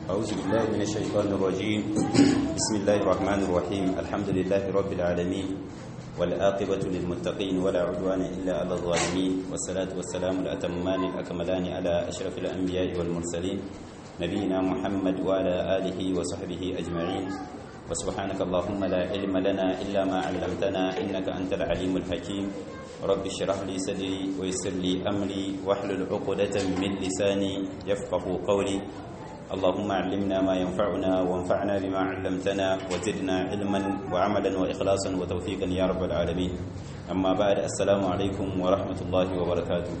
أعوذ بالله من الشيطان الرجيم بسم الله الرحمن الرحيم الحمد لله رب العالمين والآقبة للمتقين ولا عدوان إلا على الظالمين والصلاة والسلام الأتمان الأكملان على أشرف الأنبياء والمرسلين نبينا محمد وعلى آله وصحبه أجمعين وسبحانك اللهم لا علم لنا إلا ما علمتنا إنك أنت العليم الحكيم رب اشرح لي صدري ويسر لي أمري واحلل عقدة من لساني يفقه قولي اللهم علمنا ما ينفعنا وانفعنا بما علمتنا وزدنا علما وعملا وإخلاصا وتوفيقا يا رب العالمين أما بعد السلام عليكم ورحمة الله وبركاته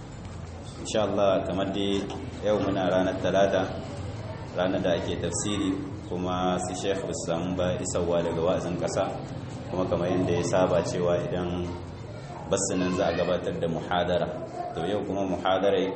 إن شاء الله كما دي يومنا رانا الثلاثة رانا دا أكي تفسيري كما سي شيخ بسام با إسوا daga wa'azin kasa kuma kamar yadda ya saba cewa idan basinan za a gabatar da muhadara to yau kuma muhadarai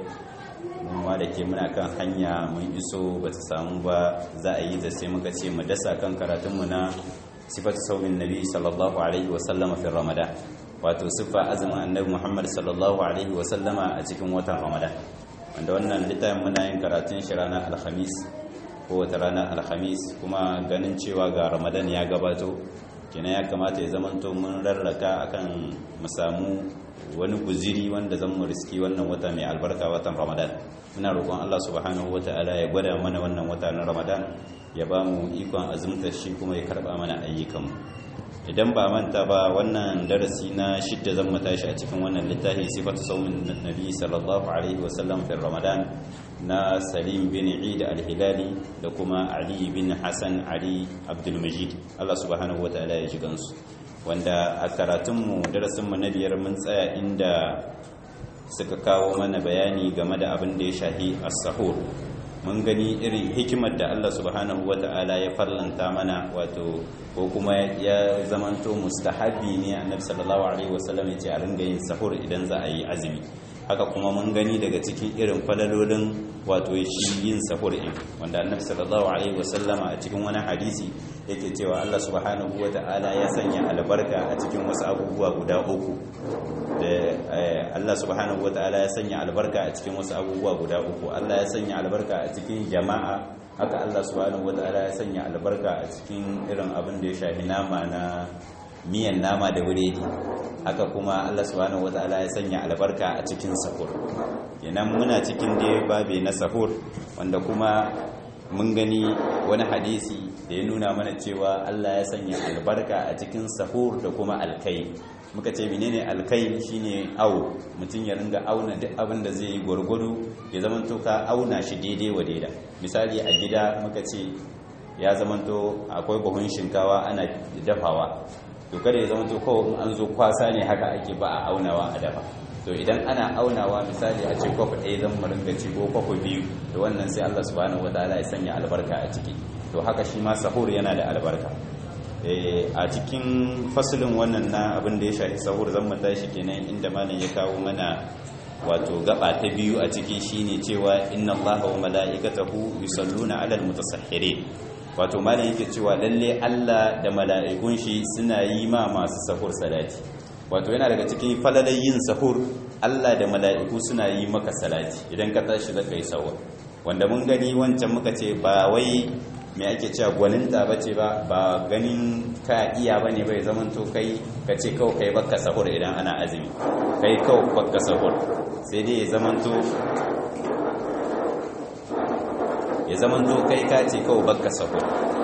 ma da ke muna kan hanya mun iso ba ta samu ba za a yi da sai muka ce mu dasa kan karatunmu na sifatu saumin nabi sallallahu alaihi wasallama fi ramadan wato siffa azumin annabi muhammad sallallahu alaihi wasallama a cikin watan ramadan wanda wannan littafin muna yin karatun shi ranar alhamis ko wata ranar alhamis kuma ganin cewa ga ramadan ya gabato kenan ya kamata ya zamanto mun rarraka akan mu samu wani guziri wanda zan mu riski wannan wata mai albarka watan ramadan muna roƙon Allah subhanahu wata'ala ya gwada mana wannan wata na ramadan ya ba mu ikon azumtar shi kuma ya karɓa mana ayyukanmu idan ba manta ba wannan darasi na shidda zan tashi a cikin wannan littafi sifatu saumin nabi sallallahu alaihi wasallam fi ramadan na salim bin eid al-hilali da kuma ali bin hasan ali abdul majid Allah subhanahu wata'ala ya ji gansu wanda a karatunmu darasinmu na biyar mun tsaya inda suka kawo mana bayani game da abin da ya shahi as-sahur mun gani irin hikimar da Allah subhanahu wata'ala ya farlanta mana wato ko kuma ya zamanto mustahabi ne annabi sallallahu alaihi wasallam ya ce a ringa yin sahur idan za a yi azumi haka kuma mun gani daga cikin irin falalolin wato shi yin sahur in wanda annabi sallallahu alaihi wasallama a cikin wani hadisi yake cewa Allah subhanahu wata'ala ya sanya albarka a cikin wasu abubuwa guda uku da Allah subhanahu wata'ala ya sanya albarka a cikin wasu abubuwa guda uku Allah ya sanya albarka a cikin jama'a haka Allah subhanahu wata'ala ya sanya albarka a cikin irin abin da ya shafi nama na miyan nama da wuredi haka kuma Allah subhanahu wataala ya sanya albarka a cikin sahur kenan muna cikin dai babe na sahur wanda kuma mun gani wani hadisi da ya nuna mana cewa Allah ya sanya albarka a cikin sahur da kuma alkai muka ce menene alkai shine au mutum ya ringa auna duk abin da zai yi gwargwado ya zamanto ka auna shi daidai wa daida misali a gida muka ce ya zamanto akwai buhun shinkawa ana dafawa to kada ya zama to kawai an zo kwasa ne haka ake ba a aunawa a dafa to idan ana aunawa misali a ce kwafi ɗaya zan mu ringa ci ko kwafi biyu to wannan sai Allah subhanahu wataala ya sanya albarka a ciki to haka shi ma sahur yana da albarka a cikin fasalin wannan na abin da ya shafi sahur zan mu tashi kenan inda malam ya kawo mana wato gaba ta biyu a ciki shine cewa inna allaha wa mala'ikatahu yusalluna 'alal mutasahhirin wato malam yake cewa lalle Allah da mala'ikun shi suna yi ma masu sahur salati wato yana daga cikin falalai yin sahur Allah da mala'iku suna yi maka salati idan ka tashi zaka yi sahur wanda mun gani wancan muka ce ba wai me ake cewa gwaninta bace ba ba ganin ka iya bane bai zaman to kai ka ce kawai kai baka sahur idan ana azumi kai kawai baka sahur sai dai ya zaman to ya zaman zo kai ka ce kawai baka sahur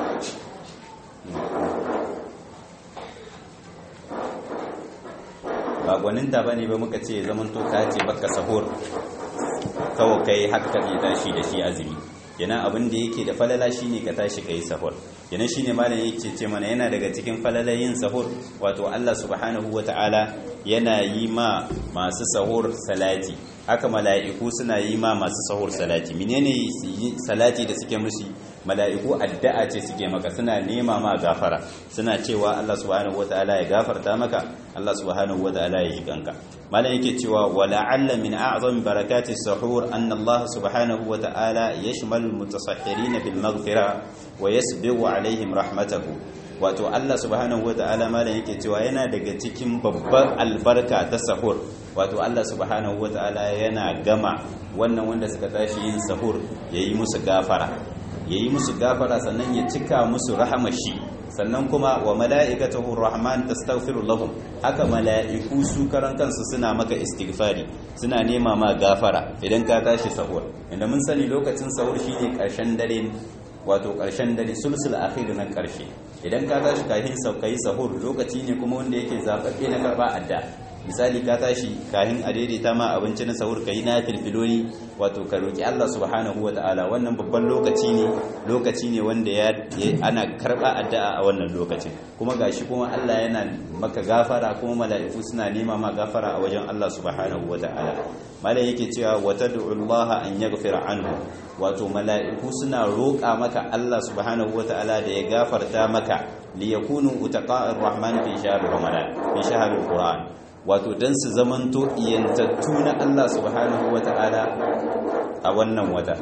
ba gwaninta ba ne ba muka ce ya zaman to ka ce baka sahur kawai kai haka ne tashi da shi azumi yana abin da yake da falala shine ka tashi kai sahur yana shine malam yake ce mana yana daga cikin falalayin sahur wato Allah subhanahu wataala yana yi ma masu sahur salati haka mala'iku suna yi ma masu sahur salati menene salati da suke musu mala'iku addu'a ce suke maka suna nema ma gafara suna cewa Allah subhanahu wataala ya gafarta maka Allah subhanahu wataala ya jikanka malam yake cewa wala'alla min a'zami barakati sahur anna Allah subhanahu wataala yashmalu al-mutasahhirin bil maghfira wa yasbiqu alaihim rahmatahu wato Allah subhanahu wata'ala malam yake cewa yana daga cikin babbar albarka ta sahur wato Allah subhanahu wata'ala yana gama wannan wanda suka tashi yin sahur yayi musu gafara yayi musu gafara sannan ya cika musu rahama shi sannan kuma wa mala'ikatahu rahman tastaghfiru lahum haka mala'iku su karan kansu suna maka istighfari suna nema ma gafara idan ka tashi sahur inda mun sani lokacin sahur shine karshen dare wato karshen dare sulsul akhir na karshe idan ka tashi kafin saukai sahur lokaci ne kuma wanda yake zababbe na karba adda misali ka tashi kahin a daidaita ma abinci na sahur kai na filfiloli wato ka roki Allah subhanahu wataala wannan babban lokaci ne lokaci ne wanda ya ana karba addu'a a wannan lokacin kuma gashi kuma Allah yana maka gafara kuma mala'iku suna nema ma gafara a wajen Allah subhanahu wataala malai yake cewa watad'u Allah an yaghfira anhu wato mala'iku suna roƙa maka Allah subhanahu wataala da ya gafarta maka liyakunu utaqa'ir rahman fi shahr ramadan fi shahr alquran wato don su zamanto iyantattu na Allah subhanahu wa ta'ala a wannan wata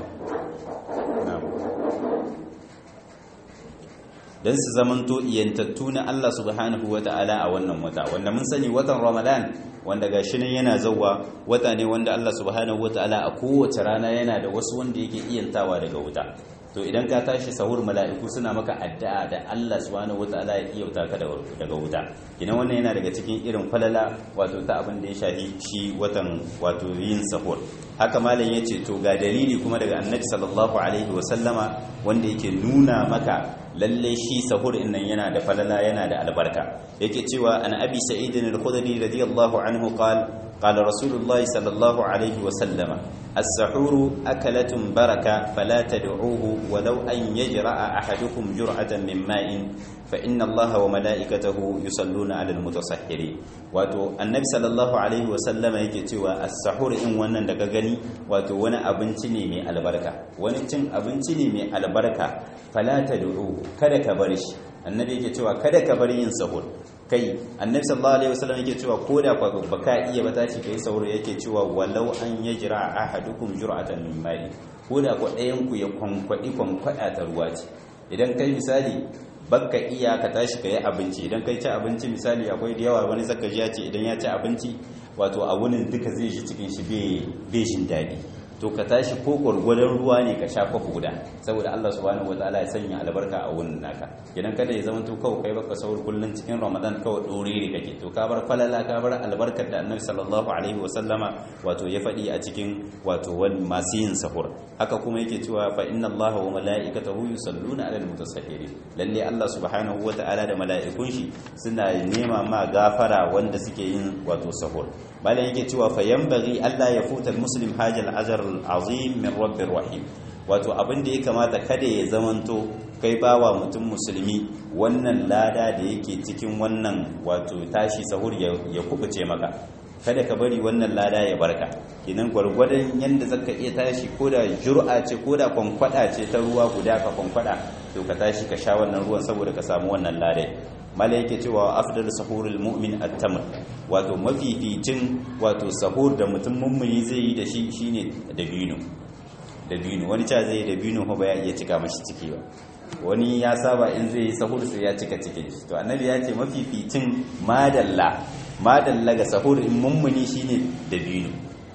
don su zamanto iyantattu na Allah subhanahu wa ta'ala a wannan wata wanda mun sani watan ramadan wanda ga shi yana zauwa wata ne wanda Allah subhanahu wa ta'ala a kowace rana yana da wasu wanda yake iyantawa daga wuta to idan ka tashi sahur mala'iku suna maka addu'a da Allah subhanahu wataala ya iyauta ka daga wuta kina wannan yana daga cikin irin falala wato ta abin da ya shafi shi watan wato yin sahur haka malam yace to ga dalili kuma daga annabi sallallahu alaihi wasallama wanda yake nuna maka lalle shi sahur nan yana da falala yana da albarka yake cewa an abi sa'id al-khudri radiyallahu anhu qala قال رسول الله صلى الله عليه وسلم السحور أكلة بركة فلا تدعوه ولو أن يجرأ أحدكم جرعة من ماء فإن الله وملائكته يصلون على المتصحرين wato annabi sallallahu alaihi wasallama yake cewa as-sahur in wannan daga gani wato wani abinci ne mai albarka wani cin abinci ne mai albarka fala tad'u kada ka bar shi annabi yake cewa kada ka bar yin sahur kai annabi sallallahu alaihi wasallam yake cewa koda kwa baka iya ba tashi kai sahur yake cewa walau an yajra ahadukum jur'atan min ma'i koda kwa ɗayan ku ya kwankwadi kwankwada ta ruwa ce idan kai misali bakka iya ka tashi ka yi abinci idan kai ci abinci misali akwai da yawa wani zaka ji ya ce idan ya ci abinci wato a wunin duka zai shi cikin shi bai shin daɗi to ka tashi ko gwargwadon ruwa ne ka sha kwafi guda saboda Allah subhanahu wataala ya sanya albarka a wunin naka idan kada ya zama to kawai kai baka saur kullun cikin Ramadan kawai dorere kake to ka bar falala ka bar albarkar da Annabi sallallahu alaihi wasallama wato ya faɗi a cikin wato wani masu yin sahur haka kuma yake cewa fa inna Allaha wa mala'ikatahu yusalluna 'alal mutasahhirin lalle Allah subhanahu wataala da mala'ikun shi suna nema ma gafara wanda suke yin wato sahur malam yake cewa fa yanbaghi Allah ya futa muslim hajal azar azim min rabbir rahim wato abin da ya kamata kada ya zamanto kai bawa mutum musulmi wannan lada da yake cikin wannan wato tashi sahur ya kubuce maka kada ka bari wannan lada ya barka kinan gwargwadon yanda zaka iya tashi ko da jur'a ce ko da kwankwada ce ta ruwa guda ka kwankwada to ka tashi ka sha wannan ruwan saboda ka samu wannan lada mala yake cewa afdal sahurul mu'min at-tamr wato mafificin wato sahur da mutum mummuni zai yi da shi shine dabino dabino wani cha zai dabino ko ba ya iya cika mashi ciki ba wani ya saba in zai yi sahur sai ya cika cikin shi to annabi ya ce mafificin madalla madalla ga sahur in mummuni shine dabino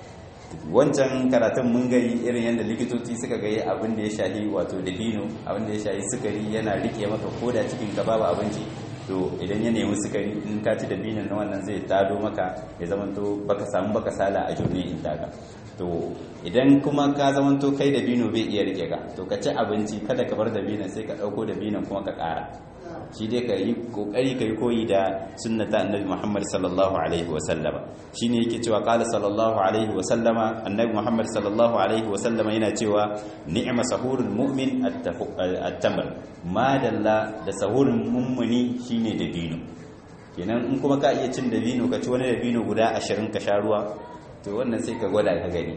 wancan karatun mun gani irin yadda likitoci suka ga abin da ya shahi wato dabino abin da ya shahi sukari yana rike maka koda cikin ka babu abinci to idan ya nemi sukari in ka ci dabinin na wannan zai tado maka ya zamanto baka samu baka sala a jurni in daga to idan kuma ka zamanto kai dabino bai iya rike ka to ka ci abinci kada ka bar dabinin sai ka dauko dabinin kuma ka kara shi dai ka yi kokari ka yi koyi da sunnata annabi Muhammad sallallahu alaihi wa sallama shine yake cewa qala sallallahu alaihi wa sallama annabi Muhammad sallallahu alaihi wa sallama yana cewa ni'ma sahurul mu'min at-tamr ma dalla da sahurul mummuni shine dabino kenan in kuma ka iya cin dabino ka ci wani dabino guda 20 ka sha ruwa to wannan sai ka gwada ka gani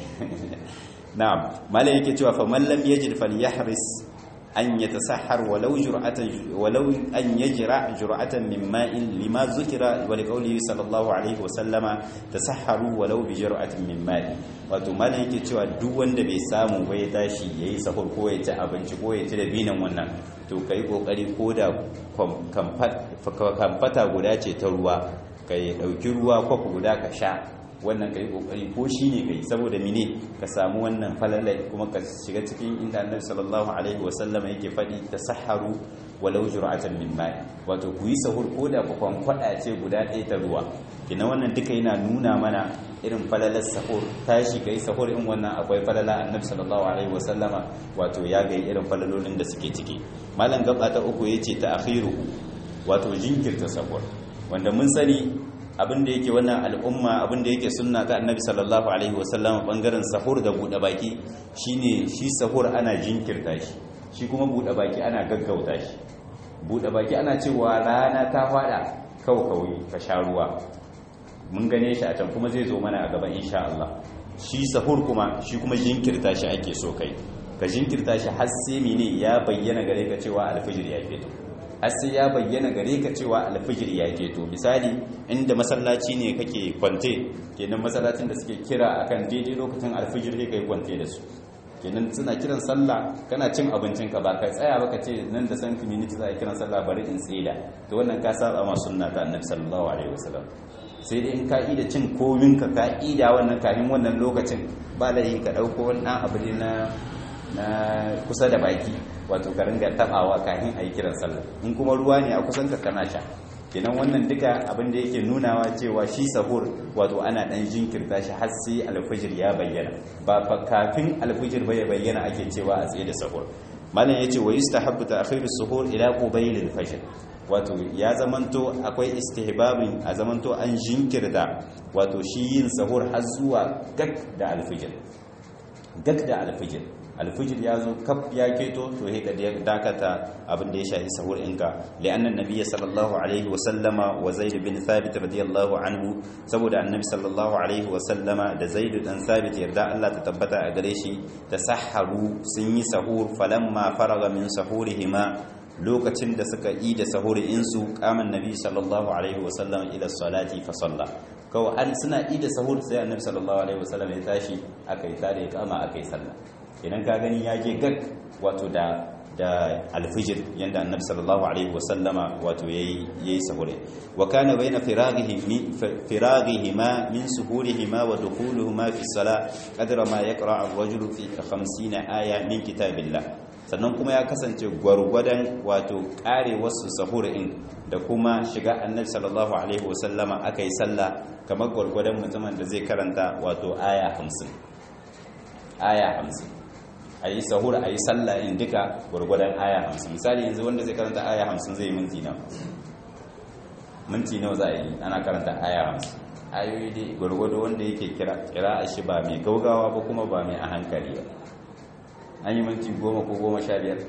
na'am malai yake cewa fa man lam yajid falyahris an yatasahhar walau jur'atan walau an yajra jur'atan min ma'in lima zukira wa liqawlihi sallallahu alaihi wa sallama tasahharu walau bi jur'atin min ma'in wato malai yake cewa duk wanda bai samu ba ya tashi yayi sahur ko ya ci abinci ko ya ci da binan wannan to kai kokari ko da kamfata guda ce ta ruwa kai dauki ruwa kwafi guda ka sha wannan kai kokari ko shine kai saboda mine ka samu wannan falalai kuma ka shiga cikin inda annabi sallallahu alaihi wasallam yake faɗi tasahharu walau jur'atan min ma'i wato ku yi sahur ko da ku kwankwada ce guda ɗaya ta ruwa kina wannan duka yana nuna mana irin falalar sahur tashi kai sahur in wannan akwai falala annabi sallallahu alaihi wasallama wato ya ga irin falalolin da suke ciki malam gaba ta uku yace ta akhiru wato jinkirta sahur wanda mun sani abin da yake wannan al'umma abin da yake sunna ta annabi sallallahu alaihi wasallama bangaren sahur da bude baki shine shi sahur ana jinkirta shi shi kuma bude baki ana gaggauta shi bude baki ana cewa rana ta fada kawai ka sha ruwa mun gane shi a can kuma zai zo mana a gaban insha Allah shi sahur kuma shi kuma jinkirta shi ake so kai ka jinkirta shi har sai mene ya bayyana gare ka cewa alfijir ya fito har sai ya bayyana gare ka cewa alfijir ya fito misali inda masallaci ne kake kwante kenan masallacin da suke kira akan daidai lokacin alfijir ne kai kwante da su kenan suna kiran sallah kana cin abincin ka ba kai tsaya ba ka ce nan da san community za a kiran sallah bari in tsida to wannan ka saba ma sunna ta annabi sallallahu alaihi wasallam sai dai in ka ida cin komin ka ka ida wannan kafin wannan lokacin ba laifi ka dauko wannan abu ne na na kusa da baki wato ka ringa tabawa kafin a yi kiran sallah in kuma ruwa ne a kusan ka kana sha kenan wannan duka abin da yake nunawa cewa shi sahur wato ana dan jinkirta shi har sai alfijir ya bayyana ba fa kafin alfijir bai bayyana ake cewa a tsaye da sahur malam yace wa yustahabbu ta'khiru suhur ila qubayl al-fajr wato ya zamanto akwai istihbabin a zamanto an jinkirta wato shi yin sahur har zuwa gak da alfijir gak da alfijir alfijir ya zo kaf ya keto to he ka dakata abin da ya shafi sahur inka li'anna nabiyyi sallallahu alaihi wa sallama wa zaid bin thabit radiyallahu anhu saboda annabi sallallahu alaihi wa sallama da zaid dan thabit yarda Allah ta tabbata a gare shi tasahharu sun yi sahur falamma faraga min sahurihima lokacin da suka yi da sahuri insu kaman nabi sallallahu alaihi wa sallam ila salati fa salla kawai an suna yi da sahur sai annabi sallallahu alaihi wa sallam ya tashi akai tare kama akai sallah idan ka gani ya je gag wato da da alfijir yanda annabi sallallahu alaihi wasallama wato yayi yayi sahure wa kana baina firaghihi min firaghihima min suhurihima wa dukhuluhuma fi salah qadra ma yaqra ar-rajulu fi 50 aya min kitabillah sannan kuma ya kasance gwargwadon wato kare wasu sahurin da kuma shiga annabi sallallahu alaihi wasallama akai sallah kamar gwargwadon mutumin da zai karanta wato aya 50 aya 50 a yi sahur a yi sallah in duka gwargwadon aya hamsin misali yanzu wanda zai karanta aya hamsin zai minti nawa minti nawa za a yi ana karanta aya hamsin ayoyi dai gwargwado wanda yake kira kira a shi ba mai gaugawa ba kuma ba mai a hankali ba an yi minti goma ko goma sha biyar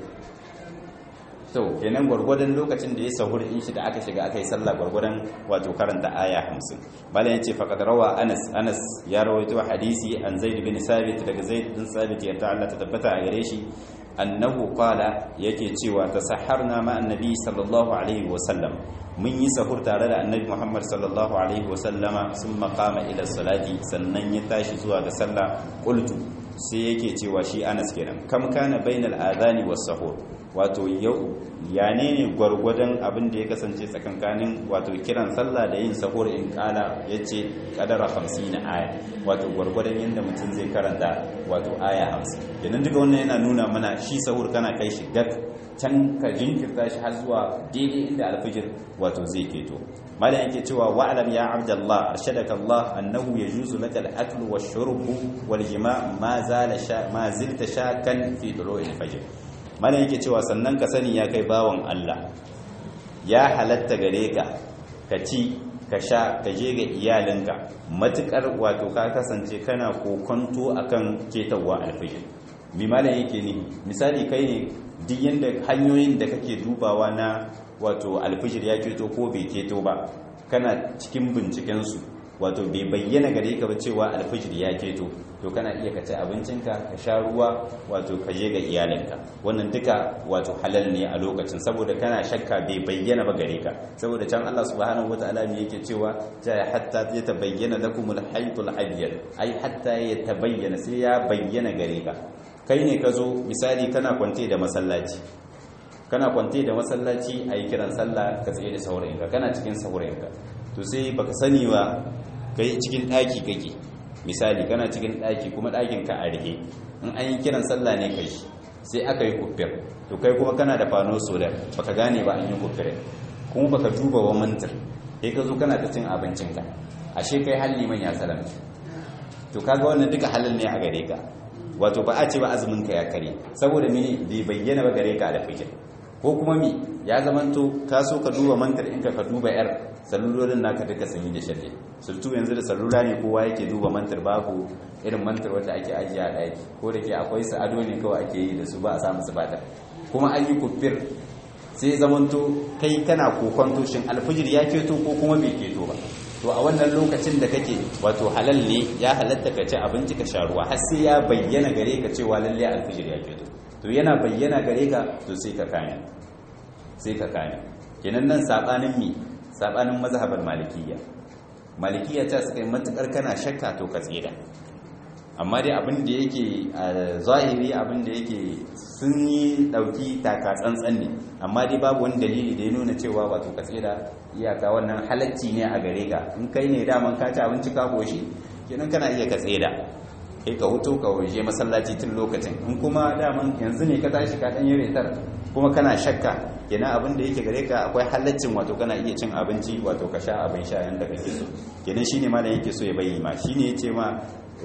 so kenan gwargwadon lokacin da ya sahur in shi da aka shiga aka yi sallah gwargwadon wato karanta aya hamsin bala ya ce faƙad rawa anas anas ya rawaito hadisi an zaid bin sabit daga zaid bin sabit yarda Allah ta tabbata a gare shi annahu qala yake cewa tasahharna ma annabi sallallahu alaihi wa sallam mun yi sahur tare da annabi Muhammad sallallahu alaihi wa sallama sun maqama ila salati sannan ya tashi zuwa ga sallah qultu sai yake cewa shi anas kenan kam kana bainal adhani was sahur wato yau ya ne ne gwargwadon abin da ya kasance tsakankanin wato kiran sallah da yin sahur in kala ya ce kadara hamsin na aya wato gwargwadon yadda mutum zai karanta wato aya hamsin idan duka wannan yana nuna mana shi sahur kana kai shi dak can ka jinkirta shi har zuwa daidai inda alfijir wato zai keto malam yake cewa wa'lam ya abdallah arshadaka Allah annahu yajuzu laka al-akl wash-shurb wal-jima' ma zala sha ma zilta shakan fi tulu'il fajr malam yake cewa sannan ka sani ya kai bawan Allah ya halatta gare ka ka ci ka sha ka je ga iyalinka matukar wato ka kasance kana kokonto akan ketawa alfijir mi malam yake ni misali kai ne duk yanda hanyoyin da kake dubawa na wato alfijir ya keto ko bai keto ba kana cikin binciken su wato bai bayyana gare ka ba cewa alfijir ya keto to kana iya ka ci abincinka ka sha ruwa wato ka je ga iyalinka wannan duka wato halal ne a lokacin saboda kana shakka bai bayyana ba gare ka saboda can Allah subhanahu wataala me yake cewa ja hatta ya tabayyana lakumul haytul abyad ai hatta ya tabayyana sai ya bayyana gare ka kai ne ka zo misali kana kwante da masallaci kana kwante da masallaci a yi kiran sallah ka tsaye da saurayinka kana cikin saurayinka to sai baka sani ba kai cikin daki kake misali kana cikin daki kuma dakin ka a rihe in an yi kiran sallah ne kai sai aka yi kufir to kai kuma kana da fano solar baka gane ba an yi kufir kuma baka duba wa mantar sai ka zo kana ta cin abincinka ashe kai halli man ya salamci to kaga wannan duka halal ne a gare ka wato ba a ce ba azumin ka ya kare saboda mini bai bayyana ba gare ka da fikir ko kuma mi ya zamanto ka so ka duba mantar in ka ka duba yar salulolin naka duka sun yi da shalle sultu yanzu da salula ne kowa yake duba mantar babu irin mantar wanda ake ajiye a ɗaki ko da ke akwai su ado ne kawai ake yi da su ba a samu su batar kuma an yi kufir sai zamanto kai kana kokonto shin alfijir ya keto ko kuma bai keto ba to a wannan lokacin da kake wato halal ne ya halatta ka ci abinci ka sha ruwa har sai ya bayyana gare ka cewa lalle alfijir ya keto to yana bayyana gare ka to sai ka kame sai ka kame kenan nan sabanin mi sabanin mazhabar malikiyya malikiyya ta suka yi matukar kana shakka to ka tsira amma dai abin da yake a zahiri abin da yake sun yi dauki taka tsantsan ne amma dai babu wani dalili da ya nuna cewa wato ka tsira iyaka wannan halacci ne a gare ka in kai ne daman ka ci abinci ka goshi kenan kana iya ka tsira kai ka hutu ka waje masallaci tun lokacin in kuma daman yanzu ne ka tashi ka dan yi retar kuma kana shakka kenan abin da yake gare ka akwai halaccin wato kana iya cin abinci wato ka sha abin sha yanda kake so kenan shine malam yake so ya bayyana shine yace ma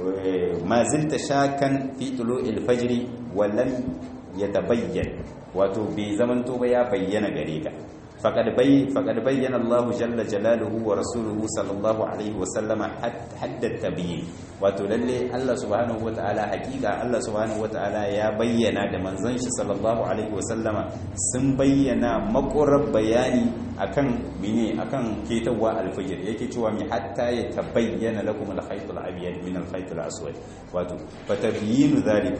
ma zilta shakan fi tulu'il fajri wallan yatabayyan wato bai zamanto ba ya bayyana gare ka faqad bay faqad bayyana Allah jalla jalaluhu wa rasuluhu sallallahu alaihi wa sallama hadda tabyin wato lalle Allah subhanahu wa ta'ala hakika Allah subhanahu wa ta'ala ya bayyana da manzon shi sallallahu alaihi wa sallama sun bayyana makurar bayani akan mine akan ketawa alfajir yake cewa mi hatta ya tabayyana lakum al-khayt al-abyad min al-khayt al-aswad wato fatabyinu dhalik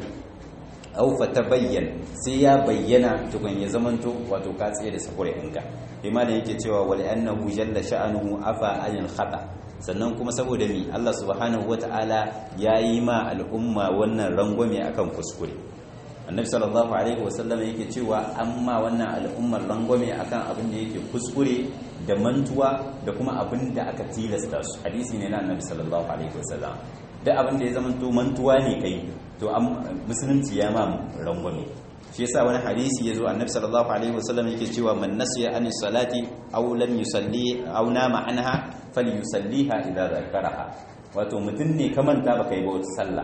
aw fatabayyan sai ya bayyana tukun ya zamanto wato ka tsaye da sakure ɗinka imanin yake cewa wal annahu jalla sha'anuhu afa anil khata sannan kuma saboda mi Allah subhanahu wata'ala yayi ma al'umma wannan rangwame akan kuskure annabi sallallahu alaihi wasallam yake cewa amma wannan al'ummar rangwame akan abin da yake kuskure da mantuwa da kuma abin da aka tilasta su hadisi ne na annabi sallallahu alaihi wasallam da abin da ya zama to mantuwa ne kai to musulunci ya ma rangwame shi yasa wani hadisi yazo annabi sallallahu alaihi wasallam yake cewa man nasiya an salati aw lam yusalli aw nama anha falyusalliha idza zakaraha wato mutun ne ka manta baka yi ba wata sallah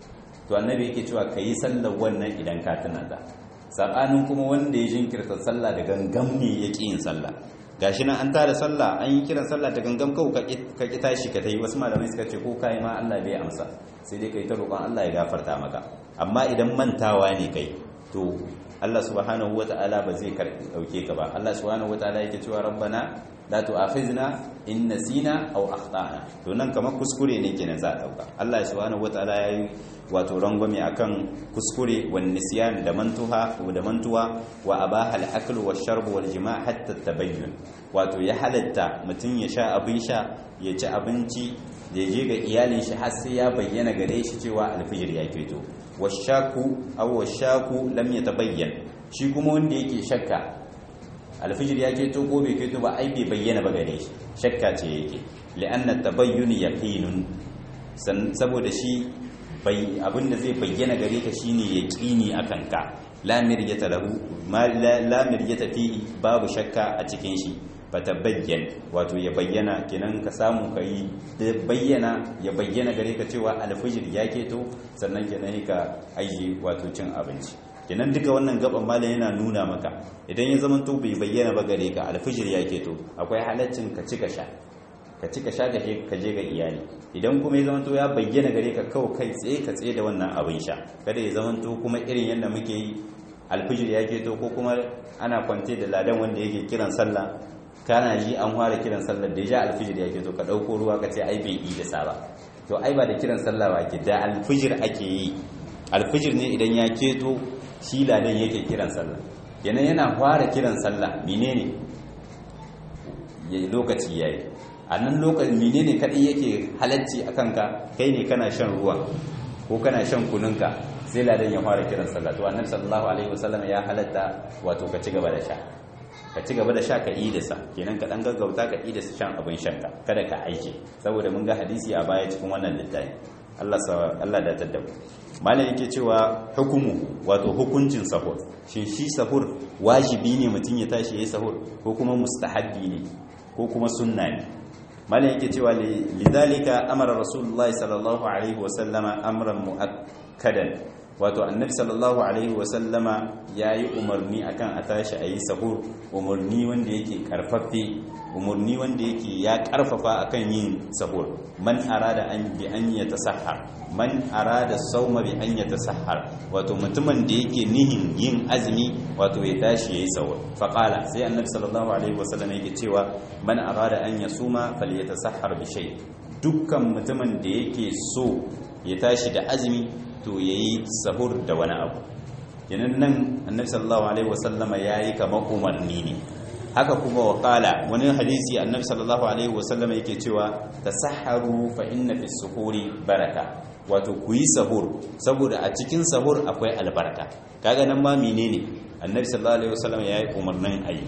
to annabi yake cewa kayi sallar wannan idan ka tuna ta sabanin kuma wanda ya jinkirta sallah da gangam ne yake yin sallah gashi nan an tada sallah an yi kiran sallah ta gangam kau ka ki tashi ka tayi wasu malamai suka ce ko kai ma Allah bai amsa sai dai kai ta roƙon Allah ya gafarta maka amma idan mantawa ne kai to Allah subhanahu wata'ala ba zai dauke ka ba Allah subhanahu wata'ala yake cewa rabbana la tu'akhizna in nasina aw akhtana to nan kamar kuskure ne kenan za a dauka Allah subhanahu wata'ala yayi wato rangwame akan kuskure wan nisyan da mantuha da mantuwa wa abaha al-akl wa sharb wal jima' hatta tabayyun wato ya halatta mutun ya sha abin sha ya ci abinci da je ga iyalin shi har sai ya bayyana gare shi cewa alfijir ya fito washaku aw washaku lam yatabayyan shi kuma wanda yake shakka alfijir ya fito ko bai fito ba ai bai bayyana ba gare shi shakka ce yake li'anna tabayyun yaqinun saboda shi bai abinda zai bayyana gare ka shine yaqini akan ka la miryata lahu ma la miryata fihi babu shakka a cikin shi fatabayyan wato ya bayyana kenan ka samu ka yi bayyana ya bayyana gare ka cewa alfijir ya keto sannan kenan ka aiki wato cin abinci kenan duka wannan gaban malam yana nuna maka idan ya zama to bai bayyana ba gare ka alfijir ya keto akwai halaccin ka ci ka sha ka ci ka sha ka je ga iyali idan kuma ya zama to ya bayyana gare ka kawai kai tsaye ka tsaye da wannan abin sha kada ya zama to kuma irin yadda muke yi alfijir ya keto ko kuma ana kwance da ladan wanda yake kiran sallah kana ji an fara kiran sallar da ya alfijir ya ke to ka ɗauko ruwa ka ce ai bai yi da saba to ai ba da kiran sallah ba ke da alfijir ake yi alfijir ne idan ya keto shi ladan yake kiran sallah kenan yana fara kiran sallah menene ya lokaci yayi a nan lokacin menene kadai yake halacci a kanka kai ne kana shan ruwa ko kana shan kununka sai ladan ya fara kiran sallah to annabi sallallahu alaihi wasallam ya halatta wato ka ci gaba da sha ka ci gaba da sha ka idasa kenan ka dan gaggauta ka idasa shan abin shanka kada ka aike saboda mun ga hadisi a baya cikin wannan littafi Allah sa Allah da tadda malam yake cewa hukumu wato hukuncin sahur shin shi sahur wajibi ne mutum ya tashi yayi sahur ko kuma mustahabbi ne ko kuma sunna ne malam yake cewa lidhalika amara rasulullahi sallallahu alaihi wasallama amran muakkadan wato annabi sallallahu alaihi wasallama yayi umarni akan a tashi ayi sahur umarni wanda yake karfafe umarni wanda yake ya karfafa akan yin sahur man arada an bi an yatasahhar man arada sauma bi an yatasahhar wato mutumin da yake nihin yin azumi wato ya tashi yayi sahur fa qala sai annabi sallallahu alaihi wasallam yake cewa man arada an yasuma falyatasahhar bi shay dukkan mutumin da yake so ya tashi da azumi to yayi sahur da wani abu kenan nan annabi sallallahu alaihi wasallama yayi kamar umarni ne haka kuma wakala wani hadisi annabi sallallahu alaihi wasallama yake cewa tasahharu fa inna fi suhuri baraka wato ku yi sahur saboda a cikin sahur akwai albarka kaga nan ma menene annabi sallallahu alaihi wasallama yayi umarnin ayi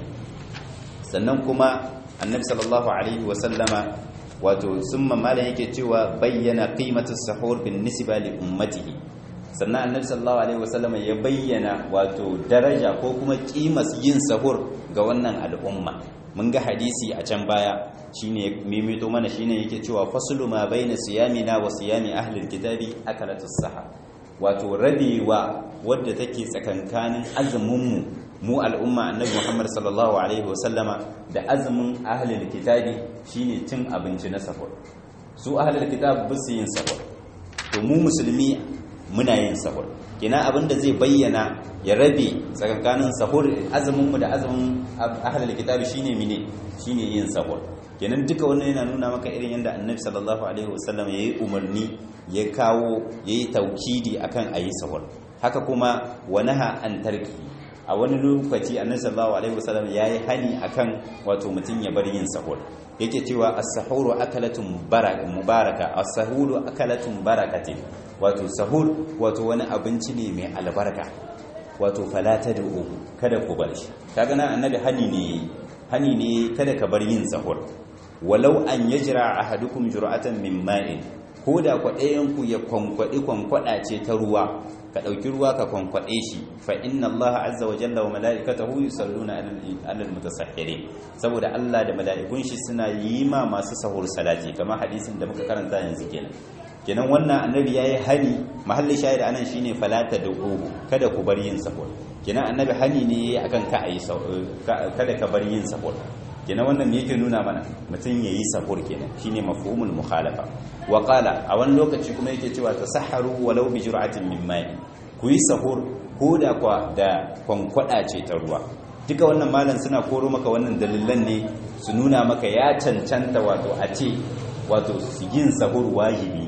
sannan kuma annabi sallallahu alaihi wasallama wato summa malam yake cewa bayyana qimatus sahur bin nisba li ummatihi sannan annabi sallallahu alaihi wasallam ya bayyana wato daraja ko kuma kimas yin sahur ga wannan al'umma mun ga hadisi a can baya shine mimito mana shine yake cewa faslu ma baina siyamina wa siyami ahli alkitabi akalatus sahar wato rabewa wadda take tsakankanin azumin mu mu al'umma annabi Muhammad sallallahu alaihi wasallama da azumin ahli alkitabi shine cin abinci na sahur su ahli alkitab ba su yin sahur to mu musulmi muna yin sahur kina abinda zai bayyana ya rabe tsakankanin sahur azumin mu da azumin ahlul kitabi shine mine shine yin sahur kenan duka wannan yana nuna maka irin yadda annabi sallallahu alaihi wasallam yayi umarni ya kawo yayi taukidi akan ayi sahur haka kuma wanaha an tarki a wani lokaci annabi sallallahu alaihi wasallam yayi hani akan wato mutun ya bar yin sahur yake cewa as-sahuru akalatun mubaraka as-sahuru akalatun barakatin wato sahur wato wani abinci ne mai albarka wato falata da uku kada ku bar shi kaga nan annabi hani ne hani ne kada ka bar yin sahur walau an yajra ahadukum jur'atan min ma'in ko da kwaɗayen ku ya kwankwadi kwankwada ce ta ruwa ka ɗauki ruwa ka kwankwaɗe shi fa inna allaha azza wa jalla wa mala'ikatahu yusalluna alal mutasahhirin saboda Allah da mala'ikun shi suna yi ma masu sahur salati kamar hadisin da muka karanta yanzu kenan kenan wannan annabi yayi hani mahallin shahid anan shine falata da ugu kada ku bar yin sahur kenan annabi hani ne akan ka ayi kada ka bar yin sahur kenan wannan me yake nuna mana mutum yayi sahur kenan shine mafhumul mukhalafa wa qala a wani lokaci kuma yake cewa tasahharu walau bi jur'atin min ma'i ku yi sahur ko da kwa da kwankwada ce ta ruwa duka wannan malam suna koro maka wannan dalilan ne su nuna maka ya cancanta wato a ce wato yin sahur wajibi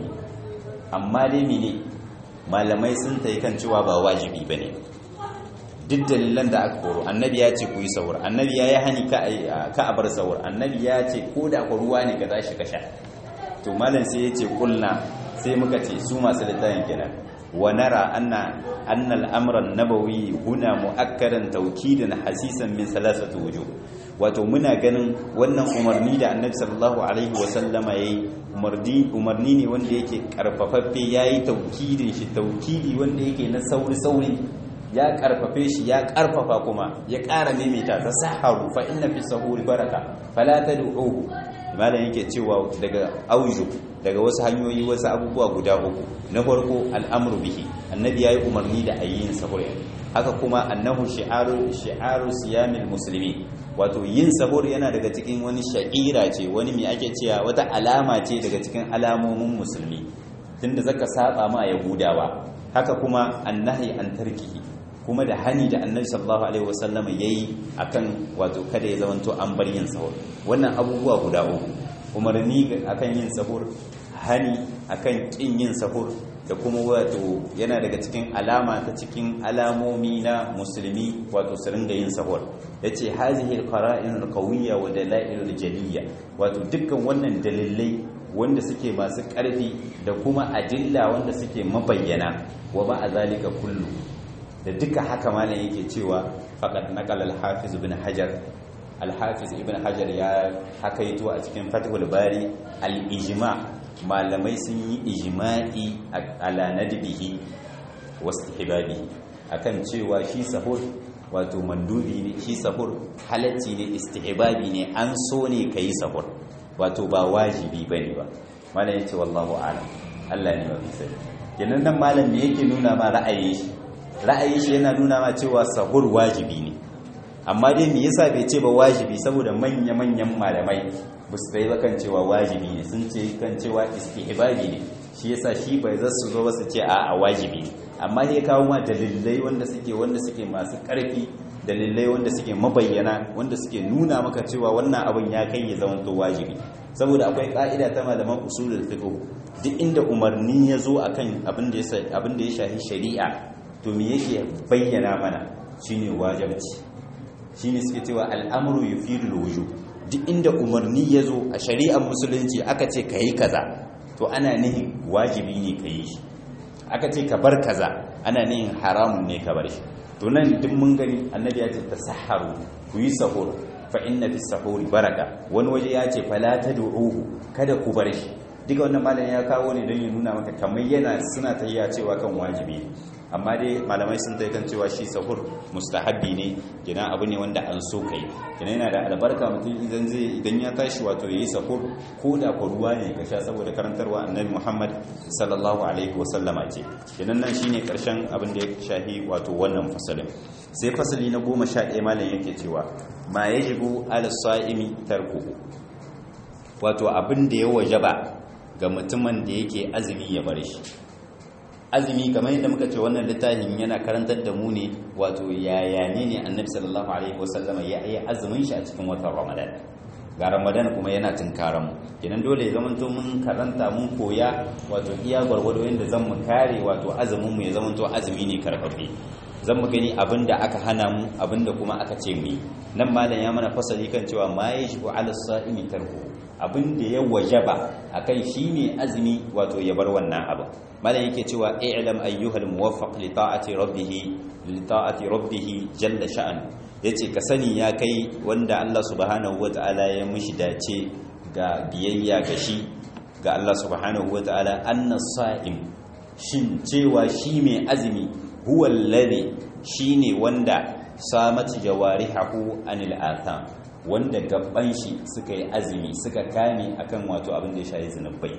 amma dai mene malamai sun ta yi kan cewa ba wajibi ba ne duk dalilan da aka koro annabi ya ce ku yi sahur annabi ya yi hani ka a bar sahur annabi ya ce ko da ku ruwa ne ka za shi ka sha to malam sai ya ce kulna sai muka ce su masu littafin kenan wa nara anna anna al-amra an-nabawi huna mu'akkadan tawkidan hasisan min salasati wujuh wato muna ganin wannan umarni da annabi sallallahu alaihi wa sallama yayi umarni umarni ne wanda yake karfafaffe yayi taukidin shi taukidi wanda yake na sauri sauri ya karfafe shi ya karfafa kuma ya ƙara maimaita ta saharu fa inna fi sahuri baraka fala tad'uhu malam yake cewa daga auju daga wasu hanyoyi wasu abubuwa guda uku na farko al'amru bihi annabi yayi umarni da ayyin sahur haka kuma annahu shi'aru shi'aru siyamil muslimi wato yin sahur yana daga cikin wani sha'ira ce wani mai ake cewa wata alama ce daga cikin alamomin musulmi tunda zaka saba ma yahudawa haka kuma annahi an tarkihi kuma da hani da annabi sallallahu alaihi wasallama yayi akan wato kada ya zamanto an bar yin sahur wannan abubuwa guda uku umarni akan yin sahur hani akan kin yin sahur da kuma wato yana daga cikin alama ta cikin alamomi na musulmi wato su ringa yin sahur yace hazihi alqara'in alqawiyya wa dalail aljaliyya wato dukkan wannan dalilai wanda suke masu ƙarfi da kuma adilla wanda suke mabayyana wa ba a zalika kullu da duka haka malam yake cewa faqad naqala al-hafiz ibn hajar al-hafiz ibn hajar ya hakaito a cikin fathul bari al-ijma malamai sun yi ijma'i ala nadbihi wastihbabi akan cewa shi sahur wato mandubi ne shi sahur halacci ne istihbabi ne an so ne kai sahur wato ba wajibi bane ba malam yace wallahu a'lam Allah ne mafi sani kenan nan malam me yake nuna ma ra'ayin shi ra'ayin shi yana nuna ma cewa sahur wajibi ne amma dai me yasa bai ce ba wajibi saboda manya-manyan malamai ba su tsaye kan cewa wajibi ne sun ce kan cewa istihbabi ne shi yasa shi bai za su zo ba su ce a a wajibi ne amma ya kawo ma dalilai wanda suke wanda suke masu karfi dalilai wanda suke mabayyana wanda suke nuna maka cewa wannan abin ya kai ya zama to wajibi saboda akwai ka'ida ta malaman usulul fiqh duk inda umarni ya zo akan abin da ya abin da ya shafi shari'a to me yake bayyana mana shine wajibi shine suke cewa al'amru yufidul wujub duk inda umarni ya zo a shari'ar musulunci aka ce ka yi kaza to ana nihin wajibi ne ka yi shi aka ce ka bar kaza ana nihin haramun ne ka bar shi to nan duk mun gani annabi ya ce ta saharu ku yi sahur fa inna fi sahuri baraka wani waje ya ce fala tad'uhu kada ku bar shi duka wannan malam ya kawo ne don ya nuna maka kamar yana suna tayya cewa kan wajibi amma dai malamai sun ta kan cewa shi sahur mustahabbi ne gina abu ne wanda an so kai gina yana da albarka mutum idan zai idan ya tashi wato yayi sahur ko da ko ruwa ne ka sha saboda karantarwa annabi Muhammad sallallahu alaihi wa sallama ce gina nan shine karshen abin da ya shahi wato wannan fasalin sai fasali na 11 malam yake cewa ma yajibu ala sa'imi tarkuhu wato abin da ya wajaba ga mutumin da yake azumi ya bar shi azumi kamar yadda muka ce wannan littafin yana karantar da mu ne wato yaya ne ne annabi sallallahu alaihi wasallama ya yi azumin shi a cikin watan ramadan ga ramadan kuma yana tunkaran mu kenan dole ya zamanto mun karanta mun koya wato iya gwargwado yadda zan mu kare wato azumin mu ya zamanto azumi ne karfafe zan mu gani abinda aka hana mu abinda kuma aka ce mu nan malam ya mana fasali kan cewa ma yajibu ala sa'imi tarku abin da ya wajaba akan shi ne azumi wato ya bar wannan abu malam yake cewa i'lam ayyuhal muwaffaq li ta'ati rabbih li ta'ati rabbih jalla sha'an yace ka sani ya kai wanda Allah subhanahu wata'ala ya mishi dace ga biyayya ga shi ga Allah subhanahu wata'ala anna sa'im shin cewa shi mai azumi huwa alladhi shine wanda samat jawarihahu anil atham wanda gaban shi suka yi azumi suka kame akan wato abin da ya shayi zunubai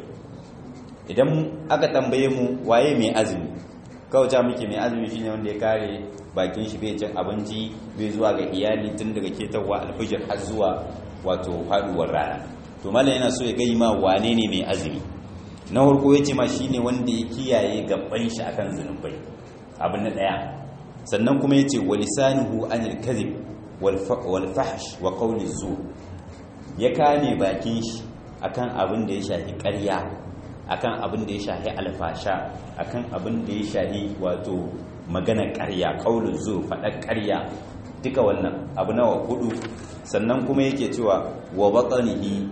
idan aka tambaye mu waye mai azumi kawai ta muke mai azumi shine wanda ya kare bakin shi bai cin abinci bai zuwa ga iyali tun daga ketarwa alfijir har zuwa wato faduwar rana to mallam yana so ya gai ma wane ne mai azumi na farko yace ma shine wanda ya kiyaye gaban shi akan zunubai abin na daya sannan kuma yace walisanuhu anil kadhib walfahash wa qawli zu ya kame bakin shi akan abin da ya shahi ƙarya akan abin da ya shahi alfasha akan abin da ya shahi wato magana ƙarya qawli zu faɗa ƙarya duka wannan abu nawa hudu sannan kuma yake cewa wa batanihi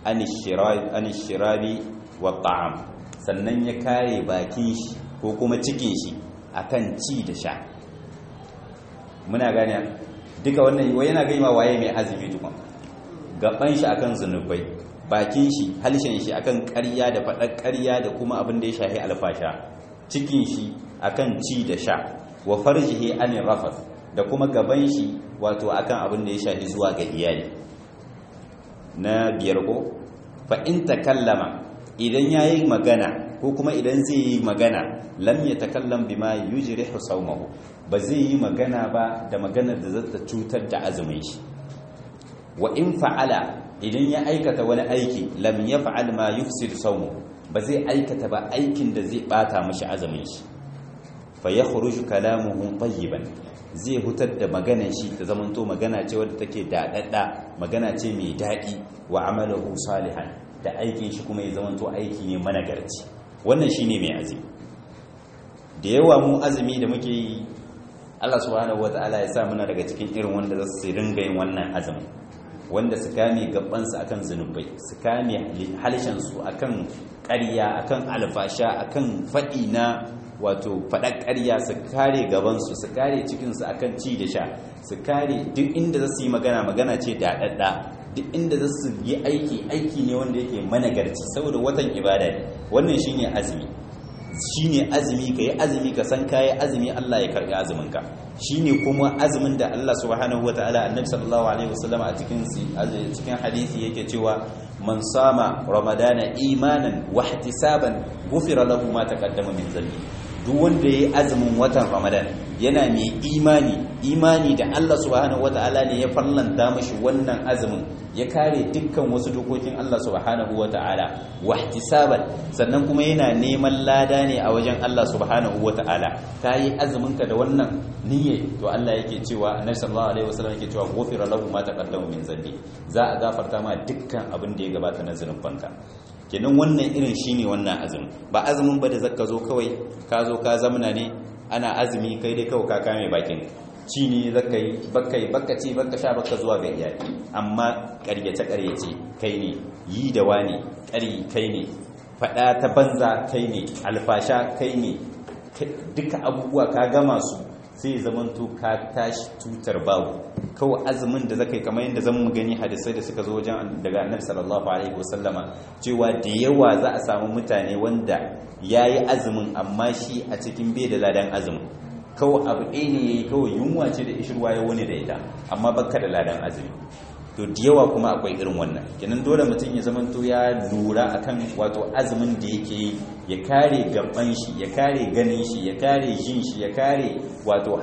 anishirabi wa ta'am sannan ya kare bakin shi ko kuma cikin shi akan ci da sha muna gane duka wannan wai yana gaima waye mai azumi tukun gaban shi akan zunubai bakin shi halshen shi akan ƙarya da faɗar ƙarya da kuma abin da ya shahi alfasha cikin shi akan ci da sha wa farjihi anir rafas da kuma gaban shi wato akan abin da ya shahi zuwa ga iyali na biyar ko fa in takallama idan yayi magana ko kuma idan zai yi magana lam yatakallam bima yujrihu sawmahu ba zai yi magana ba da maganar da zata cutar da azumin shi wa in fa'ala idan ya aikata wani aiki lam yaf'al ma yufsid sawmu ba zai aikata ba aikin da zai bata mishi azumin shi fa yakhruju kalamuhu tayyiban zai hutar da maganar shi ta zamanto magana ce wadda take daɗaɗɗa magana ce mai daɗi wa amalahu salihan da aikin shi kuma ya zamanto aiki ne managarci wannan shine mai azumi da yawa mu azumi da muke yi Allah subhanahu wataala ya sa muna daga cikin irin wanda za su ringa yin wannan azumin wanda su kame gabansu akan zunubai su kame halshensu akan ƙarya akan alfasha akan faɗi na wato faɗar ƙarya su kare gabansu su kare cikinsu akan ci da sha su kare duk inda za su yi magana magana ce da ɗaɗɗa duk inda za su yi aiki aiki ne wanda yake managarci saboda watan ibada ne wannan shine azumi shine azumi ka yi azumi ka san kayi azumi Allah ya karbi azuminka shine kuma azumin da Allah subhanahu wataala annabi sallallahu alaihi wasallam a cikin cikin hadisi yake cewa man sama ramadana imanan wa ihtisaban ghufira lahu ma taqaddama min dhanbi duk wanda yayi azumin watan ramadan yana mai imani imani da Allah subhanahu wataala ne ya farlanta mashi wannan azumin ya kare dukkan wasu dokokin Allah subhanahu wataala wa ihtisaban sannan kuma yana neman lada ne a wajen Allah subhanahu wataala kai azumin ka da wannan niyya to Allah yake cewa annabi sallallahu alaihi wasallam yake cewa ghufira lahu ma taqaddama min dhanbi za a gafarta ma dukkan abin da ya gabata na zunubanka kenan wannan irin shine wannan azumin ba azumin ba da zaka zo kawai ka zo ka zamna ne ana azumi kai dai kawai ka kame bakin ci ne zaka yi baka yi baka ci baka sha baka zuwa ga iyali amma ƙaryace ƙaryace kai ne yi da wani ƙari kai ne faɗa ta banza kai ne alfasha kai ne duka abubuwa ka gama su sai zamanto ka tashi tutar babu kawai azumin da zaka yi kamar yadda zan gani hadisai da suka zo wajen daga annabi sallallahu alaihi wasallama cewa da yawa za a samu mutane wanda yayi azumin amma shi a cikin bai da ladan azumin kawai abu ɗaya ne yayi kawai yunwa ce da ishirwa ya wani da ita amma baka da ladan azumi to da yawa kuma akwai irin wannan kenan dole mutum ya zamanto ya lura akan wato azumin da yake yi ya kare gaban shi ya kare ganin shi ya kare jin shi ya kare wato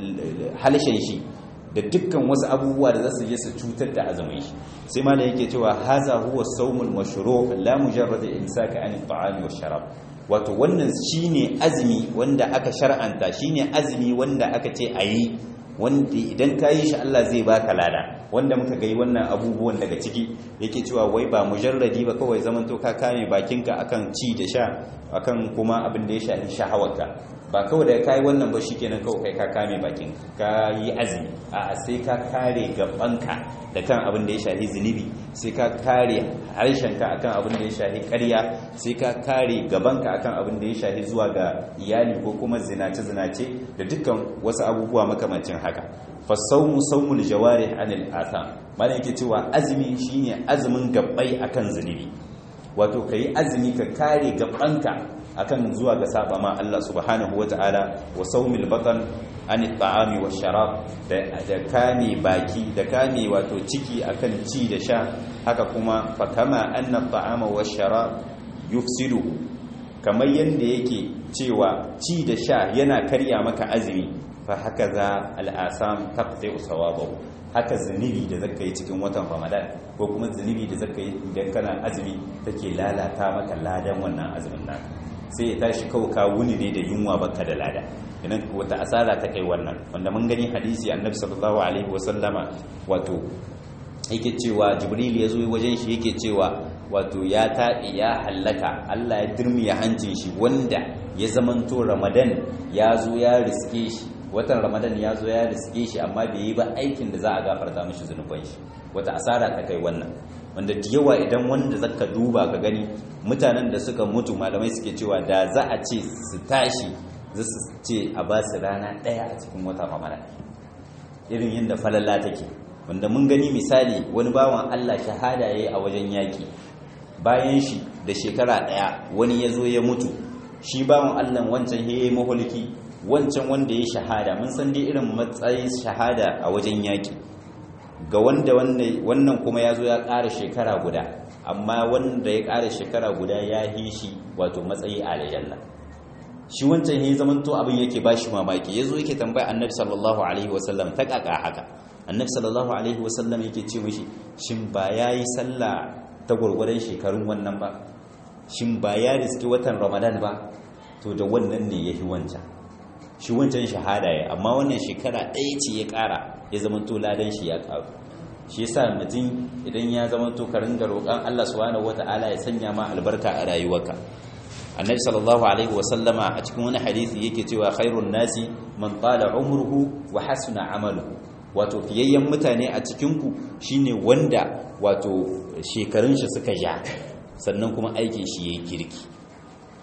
halshen shi da dukkan wasu abubuwa da za su je su cutar da azumin shi sai ma da yake cewa haza huwa sawmul mashru' la mujarrad imsaka an at-ta'ami wash-sharab wato wannan shine azumi wanda aka shar'anta shine azumi wanda aka ce ayi wanda idan ka yi shi Allah zai baka lada wanda muka gai wannan abubuwan daga ciki yake cewa wai ba mujarradi ba kawai zaman to ka kame bakinka akan ci da sha akan kuma abin da ya shafi shahawarka ba kawai da kai wannan ba shikenan kawai kai ka kame bakin ka yi azumi a sai ka kare gabanka da kan abin da ya shafi zunubi sai ka kare harshenka akan abin da ya shafi ƙarya sai ka kare gabanka akan abin da ya shafi zuwa ga iyali ko kuma zinace zinace da dukkan wasu abubuwa makamancin haka fasawmu sawmul jawarih anil atham mana yake cewa azumi shine azumin gabbai akan zunubi wato kai azumi ka kare gabanka akan zuwa ga saba ma Allah subhanahu wataala wa sawmil batan an ta'ami wa sharab da kame baki da kame wato ciki akan ci da sha haka kuma fa kama anna ta'ama wa sharab yufsidu kamar yanda yake cewa ci da sha yana karya maka azumi fa haka za al'asam taqti sawabahu haka zunubi da zaka yi cikin watan Ramadan ko kuma zunubi da zaka yi idan kana azumi take lalata maka ladan wannan azumin naka sai ya tashi kawai ka wuni ne da yunwa baka da lada idan wata asara ta kai wannan wanda mun gani hadisi annabi sallallahu alaihi wasallama wato yake cewa jibril ya zo wajen shi yake cewa wato ya taɗi ya hallaka Allah ya dirmiya hancin shi wanda ya zamanto ramadan ya zo ya riske shi watan ramadan ya zo ya riske shi amma bai yi ba aikin da za a gafarta mishi zunuban shi wata asara ta kai wannan wanda da yawa idan wanda zaka duba ka gani mutanen da suka mutu malamai suke cewa da za a ce su tashi za su ce a ba su rana ɗaya a cikin watan ramadan irin yadda falalla take wanda mun gani misali wani bawan allah shahada ya yi a wajen yaƙi bayan shi da shekara ɗaya wani ya zo ya mutu shi bawan allah wancan ya yi mahulki wancan wanda ya shahada mun san dai irin matsayin shahada a wajen yaƙi ga wanda wannan kuma ya zo ya ƙara shekara guda amma wanda ya ƙara shekara guda ya yi shi wato matsayi a aljanna shi wancan ya zamanto abin yake ba shi mamaki ya zo yake tambaya annabi sallallahu alaihi wasallam ta ƙaƙa haka annabi sallallahu alaihi wasallam yake ce mishi shin ba ya yi sallah ta gwargwadon shekarun wannan ba shin ba ya riski watan ramadan ba to da wannan ne ya yi wancan shi wancan shahada ya amma wannan shekara ɗaya ce ya ƙara ya zama to ladan shi ya ƙaru shi yasa mutum idan ya zama to ka ringa roƙon Allah subhanahu wata'ala ya sanya ma albarka a rayuwarka annabi sallallahu alaihi wa sallama a cikin wani hadisi yake cewa khairun nasi man qala umruhu wa hasuna amaluhu wato fiyayyen mutane a cikin ku shine wanda wato shekarun shi suka ja sannan kuma aikin shi yayi kirki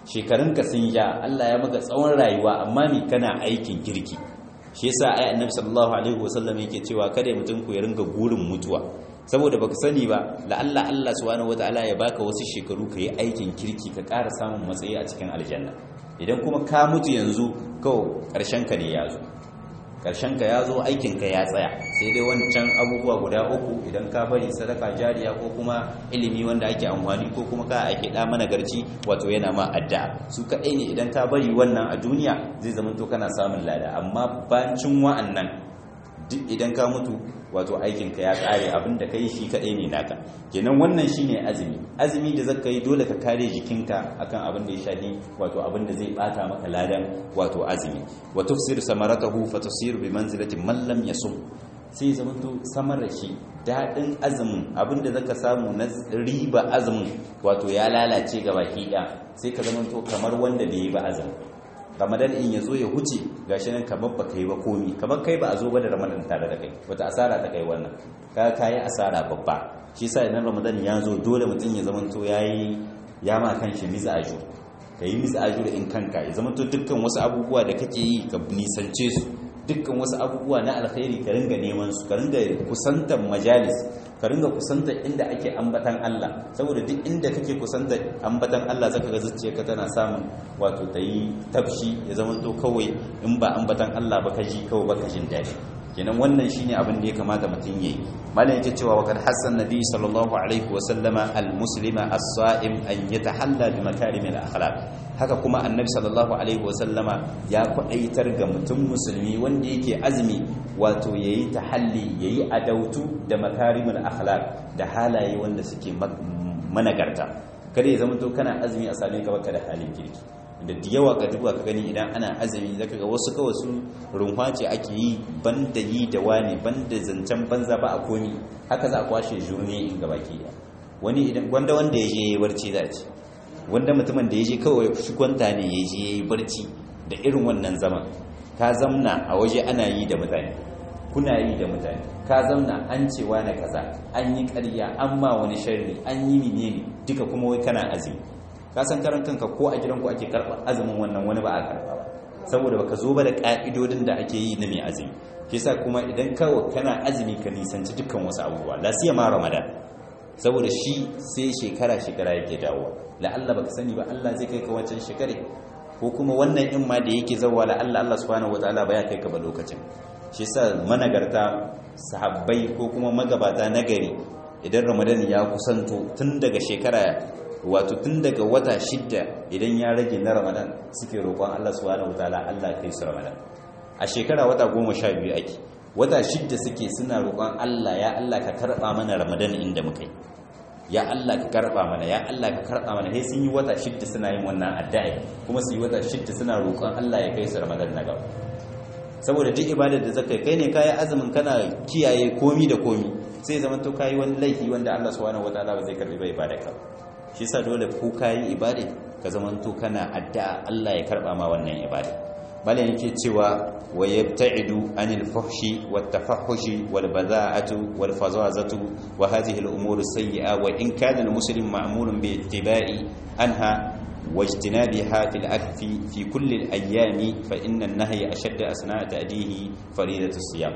shekarunka sun ja Allah ya maka tsawon rayuwa amma me kana aikin kirki shi yasa ai annabi sallallahu alaihi wasallam yake cewa kada mutum ku ya ringa gurin mutuwa saboda baka sani ba la'alla Allah subhanahu wataala ya baka wasu shekaru ka yi aikin kirki ka ƙara samun matsayi a cikin aljanna idan kuma ka mutu yanzu kawai ƙarshen ka ne ya zo ƙarshen ka ya zo aikin ka ya tsaya sai dai wancan abubuwa guda uku idan ka bari sadaka jariya ko kuma ilimi wanda ake amfani ko kuma ka ake da mana garci wato yana ma addu'a su kaɗai ne idan ka bari wannan a duniya zai zama to kana samun lada amma bancin wa'annan duk idan ka mutu wato aikinka ya kare abin da ka yi shi kaɗai ne naka kenan wannan shine azumi azumi da zaka yi dole ka kare jikinka akan abin da ya shafi wato abin da zai bata maka ladan wato azumi wa tufsir samaratahu fa tusir bi manzilati man lam yasum sai zamanto samar da shi daɗin azumin abin da zaka samu na riba azumin wato ya lalace ga baki ɗaya sai ka zamanto kamar wanda bai yi ba azumin ramadan in ya zo ya huce gashi nan kamar ba kai ba komi kamar kai ba a zo ba da ramadan tare da kai wata asara ta kai wannan ka kayi asara babba shi yasa idan ramadan ya zo dole mutum ya zamanto yayi ya ma kanshi miza ajur ka yi miza ajur in kanka ya zamanto dukkan wasu abubuwa da kake yi ka nisance su dukkan wasu abubuwa na alkhairi ka ringa neman su ka ringa kusantar majalis ka ringa kusantar inda ake ambatan Allah saboda duk inda kake kusantar ambatan Allah zaka ga zuciyarka tana samun wato ta yi tafshi ya zama to kawai in ba ambatan Allah ba ka ji kawai ba ka jin daɗi kenan wannan shine abin da ya kamata mutum yayi malam yake cewa wa kad hassan nabi sallallahu alaihi wa sallama al muslima as-sa'im an yatahalla bi makarimil akhlaq haka kuma annabi sallallahu alaihi wa sallama ya kwadaitar ga mutum musulmi wanda yake azumi wato yayi tahalli yayi adautu da makarimul akhlaq da halaye wanda suke managarta kada ya zama to kana azumi a same ka baka da halin kirki da yawa ka duba ka gani idan ana azumi zaka ga wasu kawai su runwa ce ake yi banda yi da wani banda zancen banza ba a komi haka za a kwashe jurni in gaba ki wani idan wanda wanda ya je ya yi barci za ce wanda mutumin da ya je kawai shi kwanta ne ya je ya yi barci da irin wannan zaman ka zamna a waje ana yi da mutane kuna yi da mutane ka zamna an ce na kaza an yi ƙarya an ma wani sharri an yi menene duka kuma wai kana azumi ka san karan kanka ko a gidanku ake karɓa azumin wannan wani ba a karɓa ba saboda baka zo ba da ƙa'idodin da ake yi na mai azumi shi sa kuma idan kawai kana azumi ka nisanci dukkan wasu abubuwa la ma ramadan saboda shi sai shekara shekara yake dawowa la'alla baka sani ba Allah zai kai ka wancan shekare ko kuma wannan in ma da yake zawa la'alla Allah subhanahu wataala ba ya kai ka ba lokacin shi sa managarta sahabbai ko kuma magabata nagari idan ramadan ya kusanto tun daga shekara wato tun daga wata shidda idan ya rage na ramadan suke roƙon Allah subhanahu wataala Allah kai su ramadan a shekara wata goma sha biyu ake wata shidda suke suna roƙon Allah ya Allah ka karɓa mana ramadan inda muka yi ya Allah ka karɓa mana ya Allah ka karɓa mana sai sun yi wata shidda suna yin wannan addu'a kuma su yi wata shidda suna roƙon Allah ya kai su ramadan na gaba saboda duk ibadar da zaka kai ne kayi azumin kana kiyaye komi da komi sai zaman to kayi wani laifi wanda Allah subhanahu wataala ba zai karbi ba ibadarka shi yasa dole ko kayi ibada ka zaman to kana addu'a Allah ya karba ma wannan ibada malam yake cewa wa yabta'idu anil fuhshi wat tafahhushi wal bada'atu wal fazazatu wa hadhihi al umur sayyi'a wa in kana al muslim ma'mulun bi ittiba'i anha واجتنابها في الأكف في كل الأيام فإن النهي أشد أثناء تأديه فريدة الصيام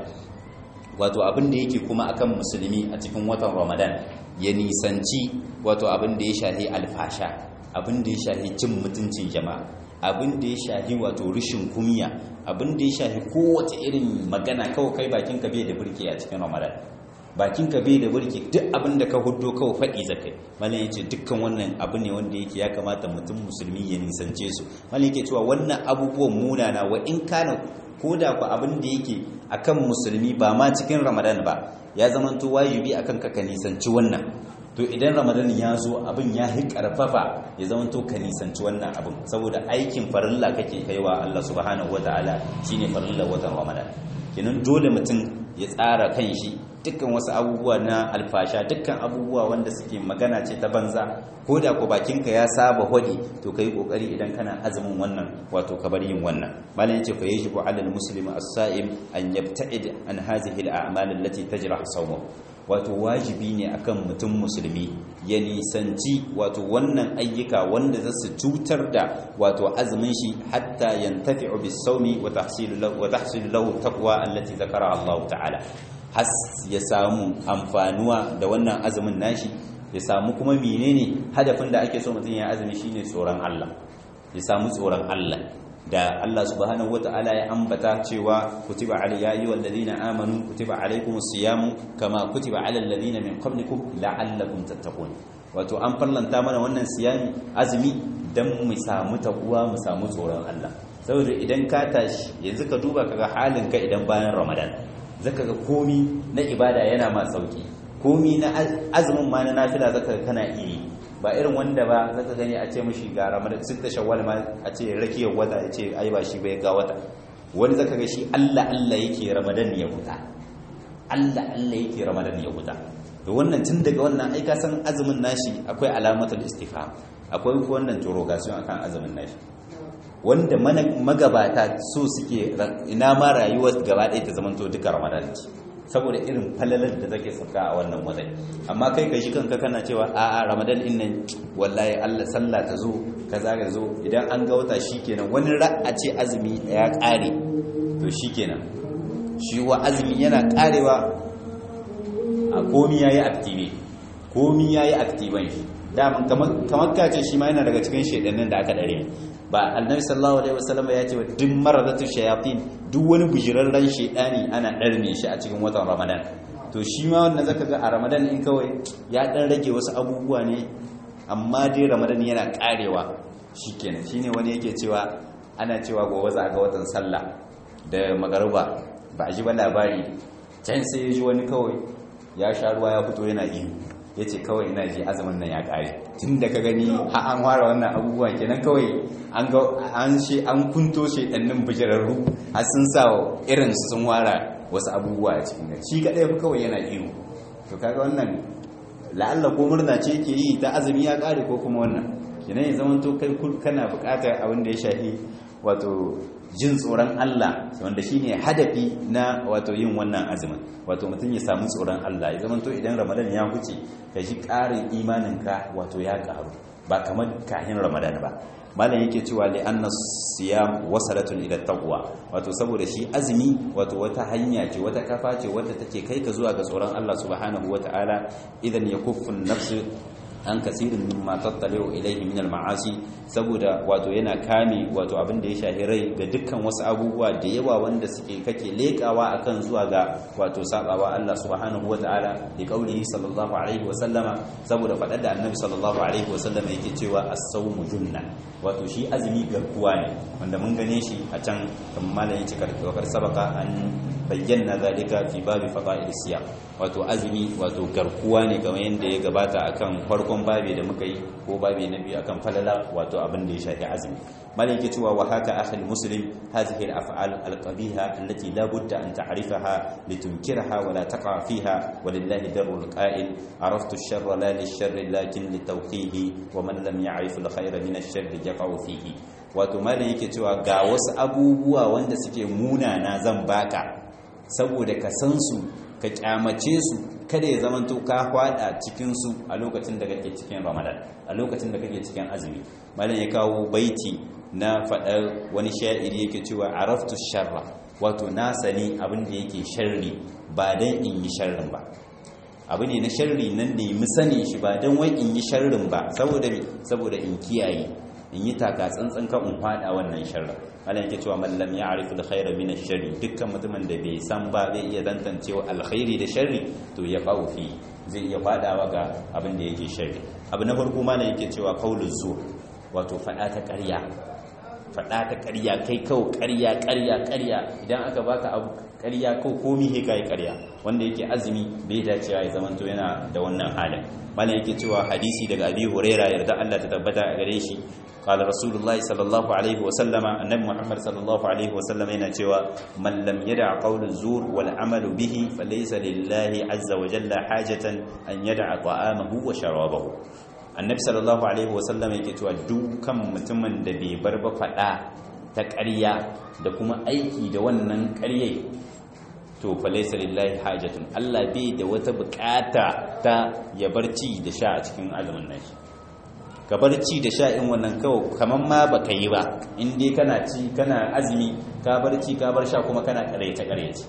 wato abin da yake kuma akan musulmi a cikin watan ramadan ya nisanci wato abin da ya shahi alfasha abin da ya shahi cin mutuncin jama'a abin da ya shahi wato rishin kumiya abin da ya shahi kowace irin magana kawai kai bakin ka bai da burki a cikin ramadan bakin ka bai da burki duk abin da ka huddo kawai faɗi zakai malam yace dukkan wannan abu ne wanda yake ya kamata mutum musulmi ya nisance su malam yake cewa wannan abubuwan munana wa in kana koda ku abin da yake akan musulmi ba ma cikin ramadan ba ya zamanto wajibi akan ka ka nisanci wannan to idan ramadan ya zo abin ya hi karfafa ya zamanto ka nisanci wannan abin saboda aikin farilla kake kaiwa Allah subhanahu wataala shine farilla watan ramadan kenan dole mutum ya tsara kan shi dukkan wasu abubuwa na alfasha dukkan abubuwa wanda suke magana ce ta banza ko da ku bakinka ya saba hodi to kai kokari idan kana azumin wannan wato ka bar yin wannan malam yace fa yajibu alal muslimi as-sa'im an yabta'id an hadhihi al-a'mal allati tajrah sawmahu wato wajibi ne akan mutum musulmi ya nisanci wato wannan ayyuka wanda za su cutar da wato azumin shi hatta yantafi'u bis-sawmi wa tahsilu lahu wa tahsilu lahu taqwa allati zakara Allah ta'ala has ya samu amfanuwa da wannan azumin nashi ya samu kuma menene hadafin da ake so mutum ya azumi shine tsoron Allah ya samu tsoron Allah da Allah subhanahu wata'ala ya ambata cewa kutiba alayya ayyuhal ladina amanu kutiba alaykumus siyamu kama kutiba alal ladina min qablikum la'allakum tattaqun wato an farlanta mana wannan siyami azumi dan mu samu takuwa mu samu tsoron Allah saboda idan ka tashi yanzu ka duba kaga halin ka idan bayan Ramadan zaka ga komi na ibada yana ma sauki komi na azumin ma na nafila zaka ga kana iri ba irin wanda ba zaka gani a ce mishi ga ramadan sitta shawwal ma a ce rakiyar wata ya ce ai ba shi bai ga wata wani zaka ga shi Allah Allah yake ramadan ya huta Allah Allah yake ramadan ya huta to wannan tun daga wannan ai ka san azumin nashi akwai alamatul istifham akwai wannan interrogation akan azumin nashi wanda magabata so suke ina ma rayuwar gaba ɗaya ta zamanto duka ramadan ce saboda irin falalar da take sauka a wannan watan amma kai kai shi kanka kana cewa a a ramadan din nan wallahi Allah sallah ta zo kaza ga zo idan an ga wata shikenan wani ra'a ce azumi ya kare to shikenan shi wa azumi yana karewa a komi yayi active komi yayi active shi daman kamar ka ce shi ma yana daga cikin shedannin da aka dare ba annabi sallallahu alaihi wasallam ya ce duk maradatu shayatin duk wani bujirarren shedani ana darme shi a cikin watan ramadan to shi ma wannan zaka ga a ramadan in kawai ya dan rage wasu abubuwa ne amma dai ramadan yana karewa shikenan shine wani yake cewa ana cewa gobe za ga watan sallah da magaruba ba a ji ba labari can sai ya ji wani kawai ya sha ruwa ya fito yana ihu ya ce kawai ina ji azumin nan ya kare tun da ka gani ha an fara wannan abubuwan kenan kawai an ga an shi an kunto shi ɗannin bijirarru har sun sa irin su sun wara wasu abubuwa a cikin shi kaɗai fi kawai yana iyo to kaga wannan la'alla ko murna ce ke yi ta azumi ya kare ko kuma wannan kenan ya zama to kai kana buƙatar abin da ya shafi wato jin tsoron Allah wanda shine hadafi na wato yin wannan azumin wato mutum ya samu tsoron Allah ya zama to idan Ramadan ya huce ka ji ƙarin imaninka wato ya ƙaru ba kamar kahin Ramadan ba malam yake cewa li anna siyam wasalatun ila taqwa wato saboda shi azumi wato wata hanya ce wata kafa ce wadda take kai ka zuwa ga tsoron Allah subhanahu wataala idan yakuffu nafsu an kasirin mimma tattalewa ilaihi min al-ma'asi saboda wato yana kame wato abin da ya shahi rai ga dukkan wasu abubuwa da yawa wanda suke kake lekawa akan zuwa ga wato sabawa Allah subhanahu wata'ala da kaulihi sallallahu alaihi wa sallama saboda fadar da annabi sallallahu alaihi wa sallama yake cewa as-sawmu junna wato shi azumi garkuwa ne wanda mun gane shi a can kamar malamin cikar kar sabaka an bayyana zalika fi babi fada'il siyam wato azumi wato garkuwa ne kamar yadda ya gabata akan farkon babi da muka yi ko babi na biyu akan falala wato abin da ya shafi azumi malai yake cewa wa haka akhil muslim hadhihi al-af'al al-qabiha allati la budda an ta'rifaha litunkirha wa la taqa fiha walillahi darul qa'il araftu ash-sharra la lish-sharri lakin litawqihi wa man lam ya'rif al-khayra min ash-sharri yaqa'u fihi wato malai yake cewa ga wasu abubuwa wanda suke munana zan baka saboda ka san su ka kyamace su kada ya zamanto ka hwada cikin su a lokacin da kake cikin Ramadan a lokacin da kake cikin azumi malam ya kawo baiti na fadar wani sha'iri yake cewa araftu sharra wato na sani abin da yake sharri ba dan in yi sharrin ba abu ne na sharri nan da yi sani shi ba dan wai in yi sharrin ba saboda saboda in kiyaye in yi taka tsantsan kan in fada wannan sharrin Allah yake cewa man lam ya'rif al-khayra min ash-sharri dukkan mutumin da bai san ba zai iya tantancewa alkhairi da sharri to ya fa'u fi zai iya fadawa ga abin da yake sharri abu na farko malam yake cewa qauluz zur wato fada ta ƙarya fada ta ƙarya kai kawo ƙarya ƙarya ƙarya idan aka baka abu ƙarya ko komi he kai ƙarya wanda yake azumi bai dacewa ya zamanto yana da wannan halin malam yake cewa hadisi daga abi huraira yarda Allah ta tabbata a gare shi قال رسول الله صلى الله عليه وسلم النبي محمد صلى الله عليه وسلم yana cewa man lam yada qawl zur wal amal bihi falaysa lillahi azza wa jalla hajatan an yada ta'amahu wa sharabahu annabi sallallahu alaihi wasallam yake cewa dukkan mutumin da bai bar ba fada ta ƙarya da kuma aiki da wannan ƙaryai to falaysa lillahi hajatun Allah bai da wata bukata ta ya barci da sha a cikin azumin nashi ka barci da sha in wannan kawai kaman ma baka yi ba in dai kana ci kana azumi ka barci ka bar sha kuma kana karyace karyace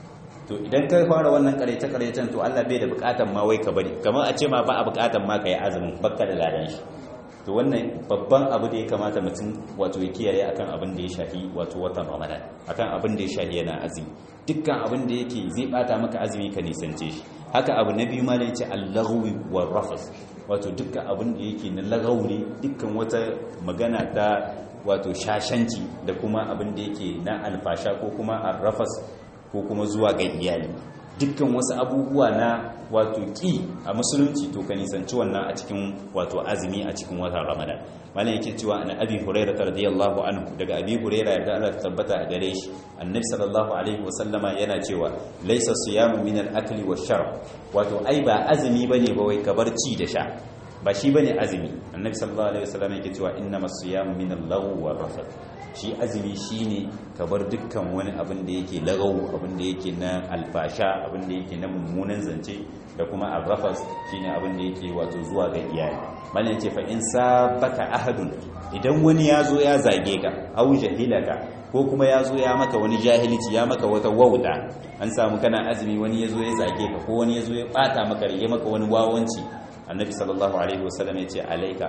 to idan ka fara wannan karyace karyacen to Allah bai da bukatan ma wai ka bari kamar a ce ma ba a bukatan ma ka yi azumin bakka da ladan shi to wannan babban abu da ya kamata mutum wato ya kiyaye akan abin da ya shafi wato watan ramadan akan abin da ya shafi yana azumi dukkan abin da yake zai bata maka azumi ka nisance shi haka abu na biyu ma da yace al-laghwi war rafas wato dukkan abin da yake na lagauri dukkan wata magana ta wato shashanci da kuma abin da yake na alfasha ko kuma arrafas ko kuma zuwa ga iyali dukkan wasu abubuwa na wato ki a musulunci to ka nisanci wannan a cikin wato azumi a cikin watan ramadan malam yake cewa an abi hurairah radiyallahu anhu daga abi hurairah yarda Allah ta tabbata a gare shi annabi sallallahu alaihi wasallama yana cewa laysa siyamu min al-akli wash-sharb wato ai ba azumi bane ba wai kabar ci da sha ba shi bane azumi annabi sallallahu alaihi wasallam yake cewa innamas siyamu min al-lagwi war-rafath shi azumi shine ka bar dukkan wani abin da yake lagau abin da yake na alfasha abin da yake na mummunan zance da kuma arrafas shine abin da yake wato zuwa ga iyali mallan yace fa in sabaka ahadun idan wani ya zo ya zage ka au jahilaka ko kuma ya zo ya maka wani jahilci ya maka wata wauta an samu kana azumi wani ya zo ya zage ka ko wani ya zo ya bata maka ya maka wani wawanci annabi sallallahu alaihi wasallam ya ce alaika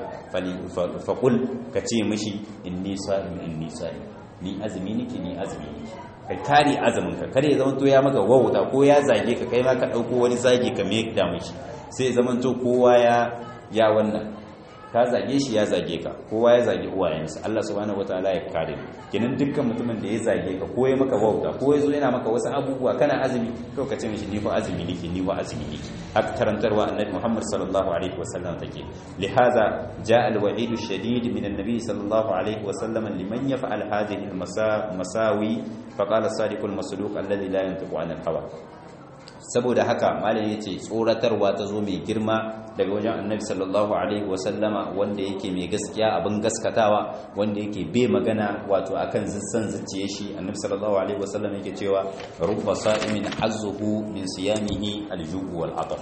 faƙul ka ce mishi inni sa'im inni sa'im ni azumi nake ni azumi nake ka kare azumin ka kare zaman to ya maka wauta ko ya zage ka kai ma ka dauko wani zage ka me da mishi sai zaman to kowa ya ya wannan ka zage shi ya zage ka kowa ya zage uwayensa Allah subhanahu wataala ya kare kenan dukkan mutumin da ya zage ka ko ya maka wauta ko ya zo yana maka wasu abubuwa kana azumi to ka ce mishi ni fa azumi nake ni fa azumi nake haka karantarwa annabi Muhammad sallallahu alaihi wasallam take lihaza jaa alwa'id ash-shadid min an-nabi sallallahu alaihi wasallam liman yaf'al hadhihi al-masawi faqala as-sadiq al-masduq alladhi la yantiqu 'an al-hawa saboda haka malam yace tsoratarwa ta zo mai girma daga wajen annabi sallallahu alaihi wasallama wanda yake mai gaskiya abin gaskatawa wanda yake bai magana wato akan zissan zuciye shi annabi sallallahu alaihi wasallam yake cewa rubba sa'imin hazzuhu min siyamihi aljubu wal ataf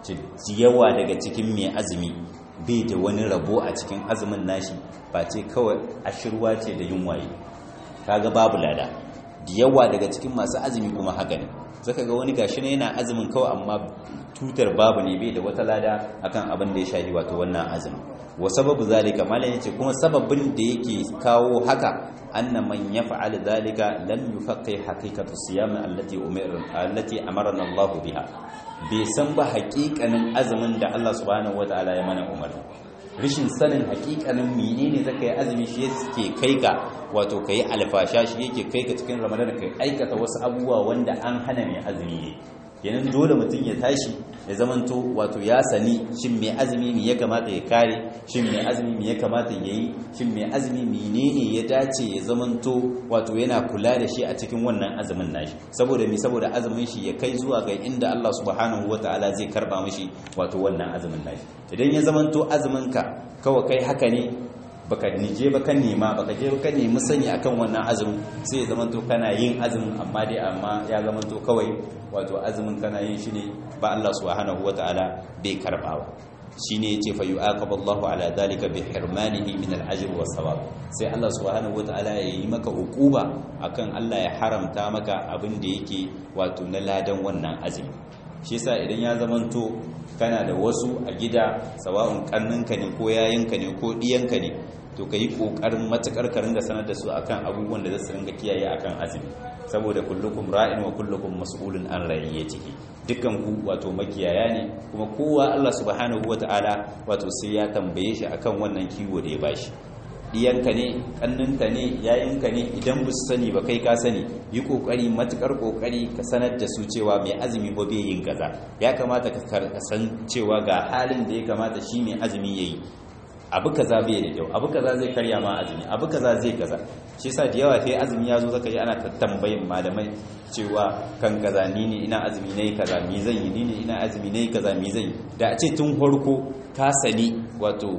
yawa daga cikin mai azumi bai da wani rabo a cikin azumin nashi ba ce kawai ashirwa ce da yunwaye kaga babu lada da yawa daga cikin masu azumi kuma haka ne zaka ga wani gashi ne yana azumin kawai amma tutar babu ne bai da wata lada akan abin da ya shafi wato wannan azumin wa sababu zalika malam yace kuma sababin da yake kawo haka anna man yaf'al zalika lam yufaqqi haqiqatu siyam allati umira allati amarna Allah biha bai san ba haƙiƙanin azumin da Allah subhanahu wataala ya mana umarni rishin sanin hakikanin menene zaka yi azumi shi yake kai ka wato kai alfasha shi yake kai ka cikin ramadan kai aikata wasu abubuwa wanda an hana mai azumi ne kenan dole mutum ya tashi ya zamanto wato ya sani shin mai azumi me ya kamata ya kare shin mai azumi me ya kamata ya yi shin mai azumi menene ya dace ya zamanto wato yana kula da shi a cikin wannan azumin nashi saboda me saboda azumin shi ya kai zuwa ga inda Allah subhanahu wataala zai karba mishi wato wannan azumin nashi idan ya zamanto azumin ka kawai kai haka ne baka nije ba kan nema baka je ka nemi sani akan wannan azumin sai ya zamanto kana yin azumin amma dai amma ya zamanto kawai wato azumin kana yin shi ne ba Allah subhanahu wataala bai karbawa shine yace fa yu'aqabu Allahu ala dhalika bi hirmanihi min al-ajr wa thawab sai Allah subhanahu wataala ya yi maka hukuba akan Allah ya haramta maka abin da yake wato na ladan wannan azumi shi yasa idan ya zamanto kana da wasu a gida sawa'un kanninka ne ko yayinka ne ko diyanka ne to ka yi ƙoƙarin matuƙar ka ringa sanar da su akan abubuwan da za su ringa kiyaye akan azumi saboda kullukum ra'in wa kullukum mas'ulun an ciki dukkan ku wato makiyaya ne kuma kowa Allah subhanahu wata'ala wato sai ya tambaye shi akan wannan kiwo da ya bashi diyanka ne kanninka ne yayinka ne idan ba su sani ba kai ka sani yi kokari matukar kokari ka sanar da su cewa mai azumi ba bai yin kaza ya kamata ka san cewa ga halin da ya kamata shi mai azumi yayi abu kaza bai da kyau abu kaza zai karya ma azumi abu kaza zai kaza shi yasa da yawa sai azumi ya zo zaka yi ana tambayin malamai cewa kan kaza ni ne ina azumi nayi kaza mi zan yi ni ne ina azumi nayi kaza mi zan yi da a ce tun farko ka sani wato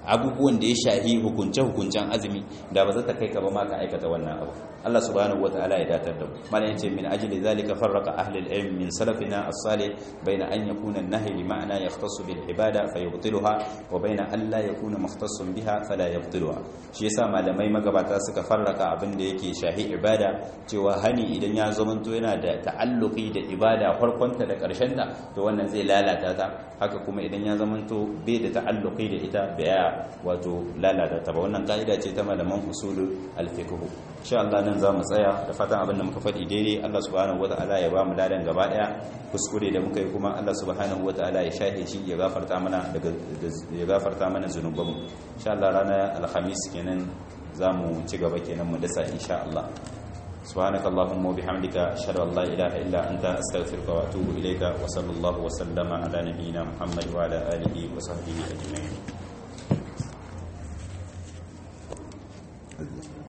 abubuwan da ya shahi hukunce hukuncen azumi da ba za ta kai ka ba ma ka aikata wannan abu Allah subhanahu wataala ya datar da mu malan yace min ajli zalika farraqa ahli al-ilm min salafina as-salih bayna an yakuna an-nahy li ma'na yahtassu bil ibada fayubtiluha wa bayna an la yakuna mukhtassan biha fala yubtiluha shi yasa malamai magabata suka farraka abin da yake shahi ibada cewa hani idan ya zamanto yana da ta'alluqi da ibada farkonta da ta to wannan zai lalata ta haka kuma idan ya zamanto bai da ta'alluqi da ita baya wato lalata ta ba wannan kaida ce ta malaman usulul al-fiqh insha Allah nan zamu tsaya da fatan abin da muka faɗi daidai Allah subhanahu wataala ya ba mu ladan gaba daya kuskure da muka yi kuma Allah subhanahu wataala ya shahe shi ya gafarta mana daga ya gafarta mana zunubanmu insha Allah ranar alhamis kenan zamu ci gaba kenan mu dasa insha Allah سبحانك اللهم وبحمدك أشهد أن لا إله إلا أنت أستغفرك وأتوب إليك وصلى الله وسلم على نبينا محمد وعلى آله وصحبه أجمعين